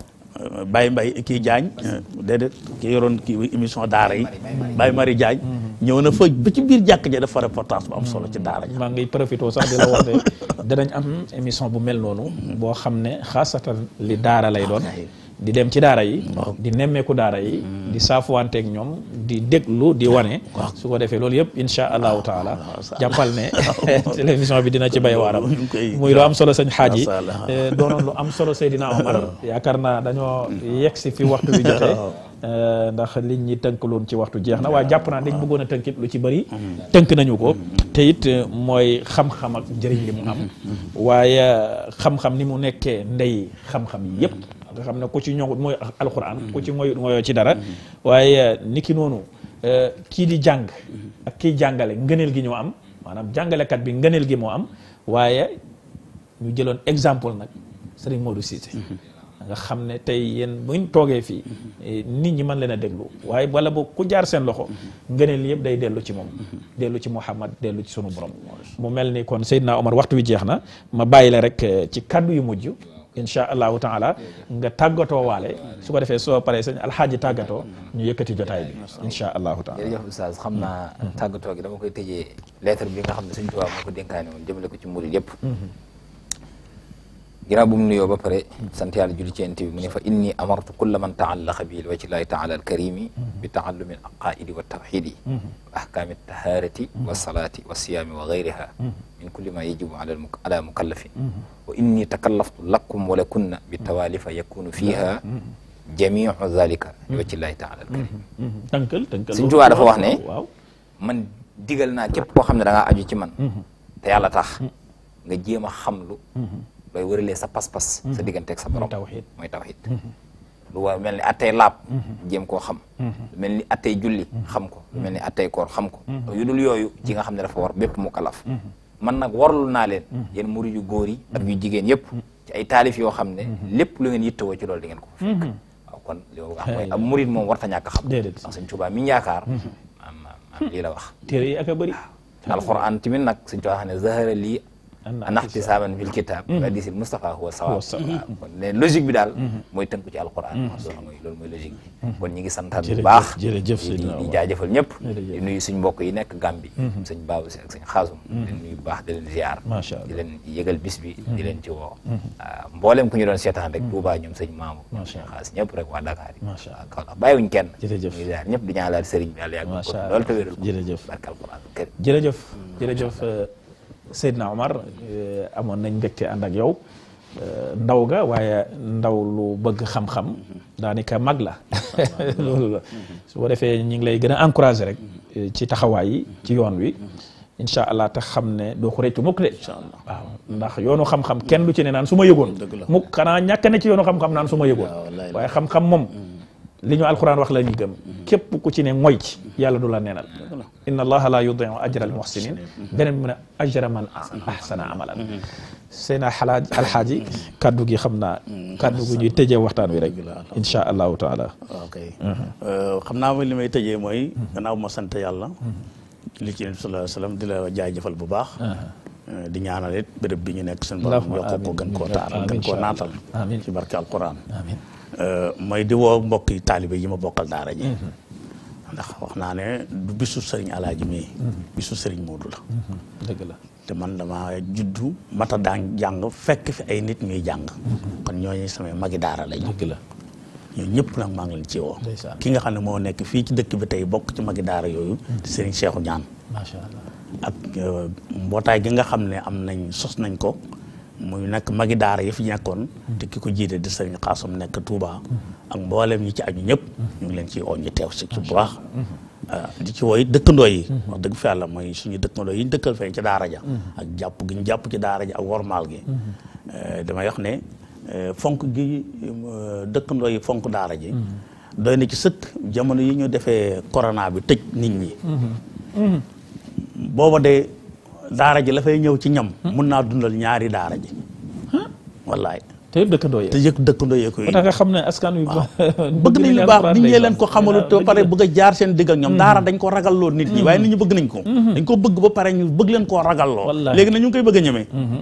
Baye Mbaye kii Diagne déedéet ki yoroon kii émission daara yi Baye Mari Diagne ñëw na fa ba ci biir jàkk ja dafa reportage bu am solo ci daara ja maa ngi profité sax di la wax ne danañ am émission bu mel noonu boo xam ne xaasatan li daara lay doon di dem ci daara yi di nemmeeku daara yi di saafuwanteeg ñoom di déglu di wane su ko defee loolu yëpp insha allahu taala jàppal ne télévision bi dina ci bay waaram muy lu am solo sëñ xaaj yi doonoon lu am solo Seydina Omar yaakaar naa dañoo yegg si fi waxtu bi jotee ndax liñ ñi tënkaloon ci waxtu jeex na waaye jàpp naa dañ bëggoon a tënkit lu ci bëri tënk nañu ko te it mooy xam-xam ak njëriñ li mu am waaye xam-xam ni mu nekkee ndey xam-xam yi yëpp nga xam ne ku ci ñoŋut mooy alxuraan ku ci ngoyut ngoyoo ci dara waaye niki noonu kii di jàng ak kii jàngale ngëneel gi ñoo am maanaam jàngalekat bi ngëneel gi moo am waaye ñu jëloon exemple nag Serigne Modou Cissé nga xam ne tey yéen buñ toogee fii nit ñi mën leen a déglu waaye wala boo ku jaar seen loxo ngëneel yëpp day dellu ci moom dellu ci Muhammad dellu ci sunu borom mu mel ni kon Seydina Omar waxtu wi jeex na ma bàyyi la rek ci kaddu yu mujj incha allahu taala nga tàggatoo waale su ko defee soo paree sëñ alxaaji tàggatoo ñu yëkkati jotaay bi incha allahu taala jërëjëf oustaz xam naa tàggatoo gi dama koy tëjee lettre bi nga xam ne Sëñ Tuubaa moo ko dénkaane woon jëmale ko ci murid yëpp ginnaaw bu mu nuyoo ba pare sant yàlla julli ci yonent bi mu ne fa inni amartu kulla man taallaqa bi wajhi llahi taala alkarimi bi taallumi al aqaidi wa tawxidi wa ahkaami taharati wa salaati wa siyaami wa gayriha min kulli ma yajibu ala mukallafin wa inni takallaftu lakum wa lakunna bi tawalifa yakunu fiha jamiu zalika bi wajhi llahi taala alkarim tënkal tënkal Sëñ Tuubaa dafa wax ne waaw man digal naa képp koo xam ne da ngaa aju ci man te yàlla tax nga jéem a xamlu looy wëralee sa pas-pas sa digganteeg sa borom tawxiid mooy tawxiid lu war mel ni attey laab jéem koo xam lu mel ni attey julli xam ko lu mel ni attey koor xam ko yu dul yooyu ci nga xam ne dafa war bépp mu kalaf man nag warlu naa leen yéen murid yu góor yi ak yu jigéen yëpp ci ay taalif yoo xam ne lépp lu ngeen yittewoo ci loolu di ngeen ko fekk waaw kon loolu wax mooy ab murid moom warta ñàkk xam déedéet ndax Sëñ Tuubaa mi ñu yaakaar maam maam lii la wax téere yi ak a bëri alquran tamit nag Sëñ Tuubaa xam ne zahara lii anaxtisaaban fil kitab hadisil Mustafa huwa sawaab kon ne logique bi daal mooy tënku ci alquran loolu mooy loolu mooy logique bi kon ñi ngi santaat bu baax jërëjëf di di jaajëfal ñëpp di nuyu suñ mbokk yi nekk Gàmbi sëñ Baabu Si ak sëñ Xaasum di nuyu bu baax di leen ziar macha allah di leen yëgal bis bi di leen ci woo mboolem ku ñu doon seetaan rek Touba ñoom sëñ Maamu ñoom sëñ Xaas ñëpp rek waa Dakar yi macha allah Kaolack bàyyiwuñ kenn jërëjëf ñu ngi ziar ñëpp di ñaanal sëriñ bi yàlla yàgg ko macha allah loolu te wéral ko jërëjëf barke alquran kër jërëjëf jërëjëf Seydina Omar amoon nañ mbégte ànd ak yow ndaw ga waaye ndaw lu bëgg xam-xam daanaka mag la loolu la su ko defee ñu ngi lay gën a encouragé rek ci taxawaay yi ci yoon wi incha allah te xam ne doo ko réccu mukk de waaw ndax yoonu xam-xam kenn du ci ne naan su ma yëgoon mukk xanaa ñàkk ne ci yoonu xam-xam naan su ma yëgoon waaye xam-xam moom li ñu alquran wax la ñu gëm képp ku ci ne ngoy ci yàlla du la neenal inna allaha la yudiu ajra al muhsinin beneen mu ne ajra man ahsana amalan seena xalaaj alxaaji kaddu gi xam naa kaddu gu ñuy tëjee waxtaan wi rek insha allahu taala ok xam naa li may tëjee mooy gannaaw ma sant yàlla li ci nabi sallallahu alayhi wasallam di la jaajëfal bu baax di ñaanal it béréb bi ñu nekk seen borom yokk ko gën koo taaral gën koo naatal amiin ci barke alquran amiin mooy di woo mbokki taalibe yi ma bokkal daara ji ndax wax naa ne du bisu sëriñ alaaji mii bisu sëriñ Moodu la dëgg la te man dama juddu mata daan jàng fekk fi ay nit ñuy jàng kon ñooñu samay magi daara lañu dëgg la ñoo ñëpp nag maa ngi leen ci woo ndeysaan ki nga xam ne moo nekk fii ci dëkk bi tey bokk ci magi daara yooyu di sëriñ Seexu Ñaan macha allah ak mbootaay gi nga xam ne am nañ sos nañ ko muy nekk magi daara yi fi nekkoon te ki ko jiite di sëriñ Xaasum nekk Touba ak mboolem ñi ci aju ñëpp ñu ngi leen ci oo ñu teew si ci bu baax di ci wooy dëkkandoo yi wax dëgg fa yàlla mooy suñu dëkkandoo yi ñu dëkkal fee ci daara ja ak jàpp gi ñu jàpp ci daara ja ak wormaal gi damay wax ne fonk gi dëkkandoo yi fonk daara ji doy na ci sëkk jamono yi ñu defee corona bi tëj nit ñi booba de daara ji la fay ñëw ci ñam mun naa dundal ñaari daara ji wallaay te yëpp dëkkandoo yi te yëg dëkkandoo yee ko moo tax nga xam ne askan wi bëgg nañ lu baax nit ñi leen ko xamalu te ba pare bëgg a jaar seen digg ak ñoom daara dañ ko ragalloo nit ñi waaye nit ñi bëgg nañ ko dañ ko bëgg ba pare ñu bëgg leen koo ragalloo Wallaahi. léegi na ñu ngi koy bëgg a ñemee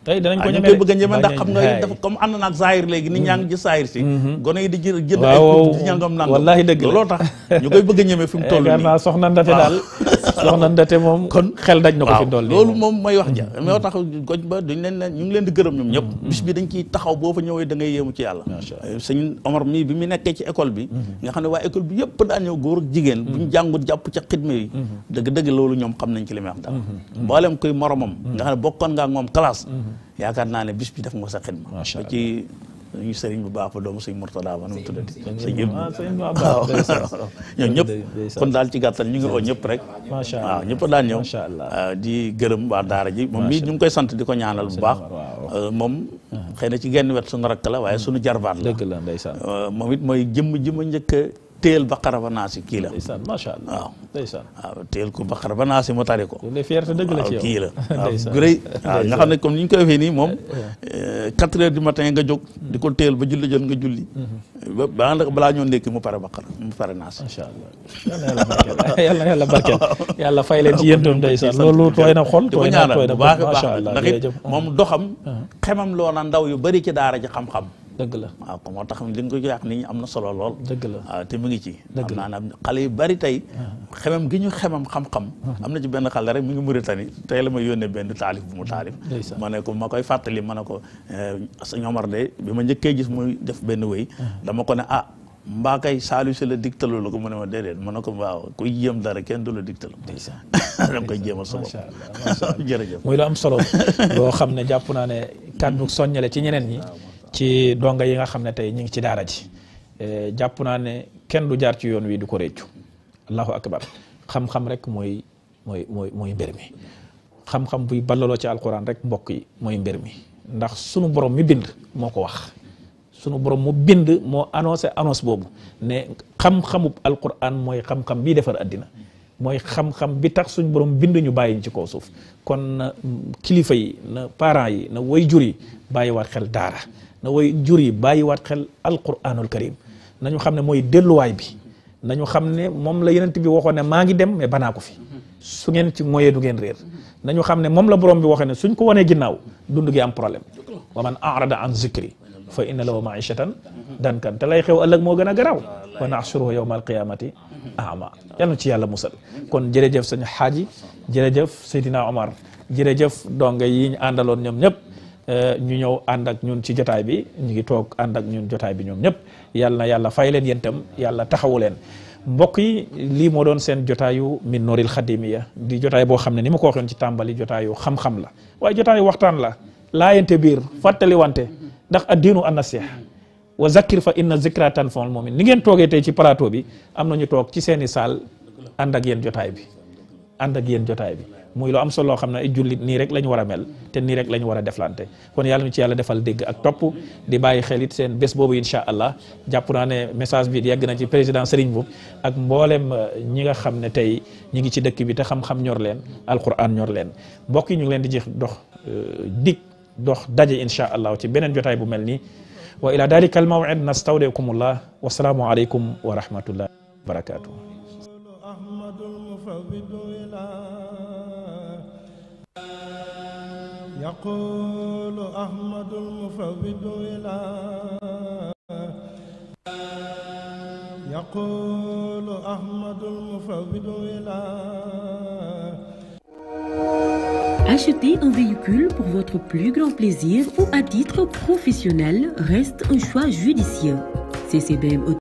tey danañ ko ah ñu ñeme koy de. bëgg a ñeme ndax Bañ a- xam nga haay. dafa comme ànd naag zaahir léegi nit ñaa ngi ci zaahir si gone yi di jë jënd Waaw, ay waaw. di ñangam nangam Wallaahi dëgg la. looloo tax ñu koy bëgg a ñeme fi mu toll yaakaar nii naa soxna ndate daal soxna ndate moom kon xel daj na ko fi waaw dool nii loolu moom mooy wax ja moo tax goj ba duñ leen ne ñu ngi leen di gërëm ñoom ñëpp bis bi dañ ciy taxaw boo fa ñëwee da ngay yéemu ci yàlla Macha Allah. sëñ Omar mii bi mu nekkee ci école bi nga xam ne waa école bi yëpp daa ñëw góor ak jigéen bu ñu jàngut jàpp ca xidme yi dëgg dëgg loolu ñoom xam nañ ci li may wax dara mboolem koy moromam nga xam ne bokkoon nga ak moom classe yaakaar naa ne bis bi def nga sa xidma Macha ba ci ñu sëriñ bu baax ba doomu sëñ Murtada ba nu mu tuddati sëñ Ibnu ah sëñ Ibnu waaw Abbas ndeysaan. ñoom ñëpp ndeysaan. kon daal ci gàttal ñu ngi oo ñëpp rek Macha waaw Allah. ñëpp daan ñëw Macha Allah. ah, di gërëm waa daara ji moom mii ñu ngi koy sant di ko ñaanal bu baax waaw. Euh, moom xëy na ci genn wet suñu rakk la waaye suñu jarbaat la dëgg la ndeysaan Euh, moom it mooy jëmm ji ma njëkk a téel baqara ba naa si kii la ndeysaan macha allah waaw ndeysaan waaw téel ko baqara ba naa si mu tari ko loolu de fierté dëgg la ci waaw yow kii la waaw ndeysaan gu rëy waaw nga xam ne comme ni ñu koy defee nii moom quatre heures du matin nga jóg di ko téel ba julli jot nga julli ba ba balaa ñoo ndékki mu pare baqara mu pare naa si macha allah yal na yàlla barkeel yal na yàlla barkeel yàlla fay leen ci yéen itam ndeysaan loolu tooy na xol di ko tooy na ñaanal tooy na bu baax a macha baax allah ndax it jërëjëf moom doxam xemam loo na ndaw yu bari ci daara ji xam-xam dëgg la waaw ko moo tax li nga ko yàq nit ñi am na solo lool dëgg la waaw te mu ngi ci Dëgg am la. naa ne xale yu bari tey xemam gi ñu xemam xam-xam am na ci benn xale rek mu ngi Mauritanie tey la ma yónnee benn taalif bu mu taalif Ndeysaan. ma ne ko ma koy fàttali ma ne ko sëñ Omar de bi ma njëkkee gis muy def benn wéy dama ko ne ah mbaa kay saalu si la digtaloo la ko mu ne ma déedéet ma ne ko waaw kuy jéem dara kenn du la digtal ndeysaan dama koy jéemal sa bopp macha allah macha allah jërëjëf muy lu am solo loo xam ne jàpp naa ne kàddu soññale ci ñeneen ñi ci donga yi nga xam ne tey ñu ngi ci daara ji Eh, jàpp naa ne kenn du jaar ci yoon wi du ko réccu allahu akbar xam-xam rek mooy mooy mooy mooy mbir mi xam-xam buy ballaloo ci alquran rek mbokk yi mooy mbir mi ndax sunu borom mi bind moo ko wax sunu borom mu bind moo annoncé annonce boobu ne xam-xamub alquran mooy xam-xam bii defar addina mooy xam-xam bi tax suñ borom bind ñu bàyyi ñu ci kaw suuf kon na kilifa yi na parents yi na way jur yi bàyyiwaat xel daara na way jur yi bàyyiwaat xel alquranul karim nañu xam ne mooy delluwaay bi nañu xam ne moom la yenent bi waxoon ne maa ngi dem mais banaa ko fi su ngeen ci moyee du ngeen réer nañu xam ne moom la borom bi waxee ne suñ ko wanee ginnaaw dund gi am problème wa man arada an zikri fa inna lahu maishatan dankan te lay xew ëllëg moo gën a garaaw wa naxsuruhu yawma alqiyamati ama yal na ci yàlla musal kon jërëjëf sëñ xaaji jërëjëf Seydina Omar jërëjëf donga yi ñu àndaloon ñoom ñëpp ñu ñëw ànd ak ñun ci jotaay bi ñu ngi toog ànd ak ñun jotaay bi ñoom ñëpp yàlla na yàlla fay leen yéen itam yàlla taxawu leen mbokk yi lii moo doon seen jotaayu min nooril xadimiya di jotaay boo xam ne ni ma ko waxoon ci tàmbali jotaayu xam-xam la waaye jotaayu waxtaan la laayante biir fàttali wante ndax addiinu an nasiha wa zakkir fa inna zikra tanfa'ul mu'min ni ngeen toogee tey ci plateau bi am na ñu toog ci seeni saal ànd ak yéen jotaay bi ànd ak yéen jotaay bi muy lu am solo loo xam ne ay jullit nii rek la ñu war a mel te nii rek la ñu war a deflante kon yàlla ñu ci yàlla defal dégg ak topp di bàyyi xel it seen bés boobu incha allah jàpp naa ne message bi yegg na ci président Serigne Mboup ak mboolem ñi nga xam ne tey ñi ngi ci dëkk bi te xam-xam ñor leen alquran ñor leen mbokk yi ñu ngi leen di jeex dox dig dox daje incha allah ci beneen jotaay bu mel nii wa ila dalika al maw'id nastawdi'ukumullah wa salaamu aleykum wa rahmatullah wa barakatuh أحمد المفوض إلى يقول أحمد المفوض إلى يقول أحمد المفوض إلى Acheter un véhicule pour votre plus grand plaisir ou à titre professionnel reste un choix judicieux. CCBM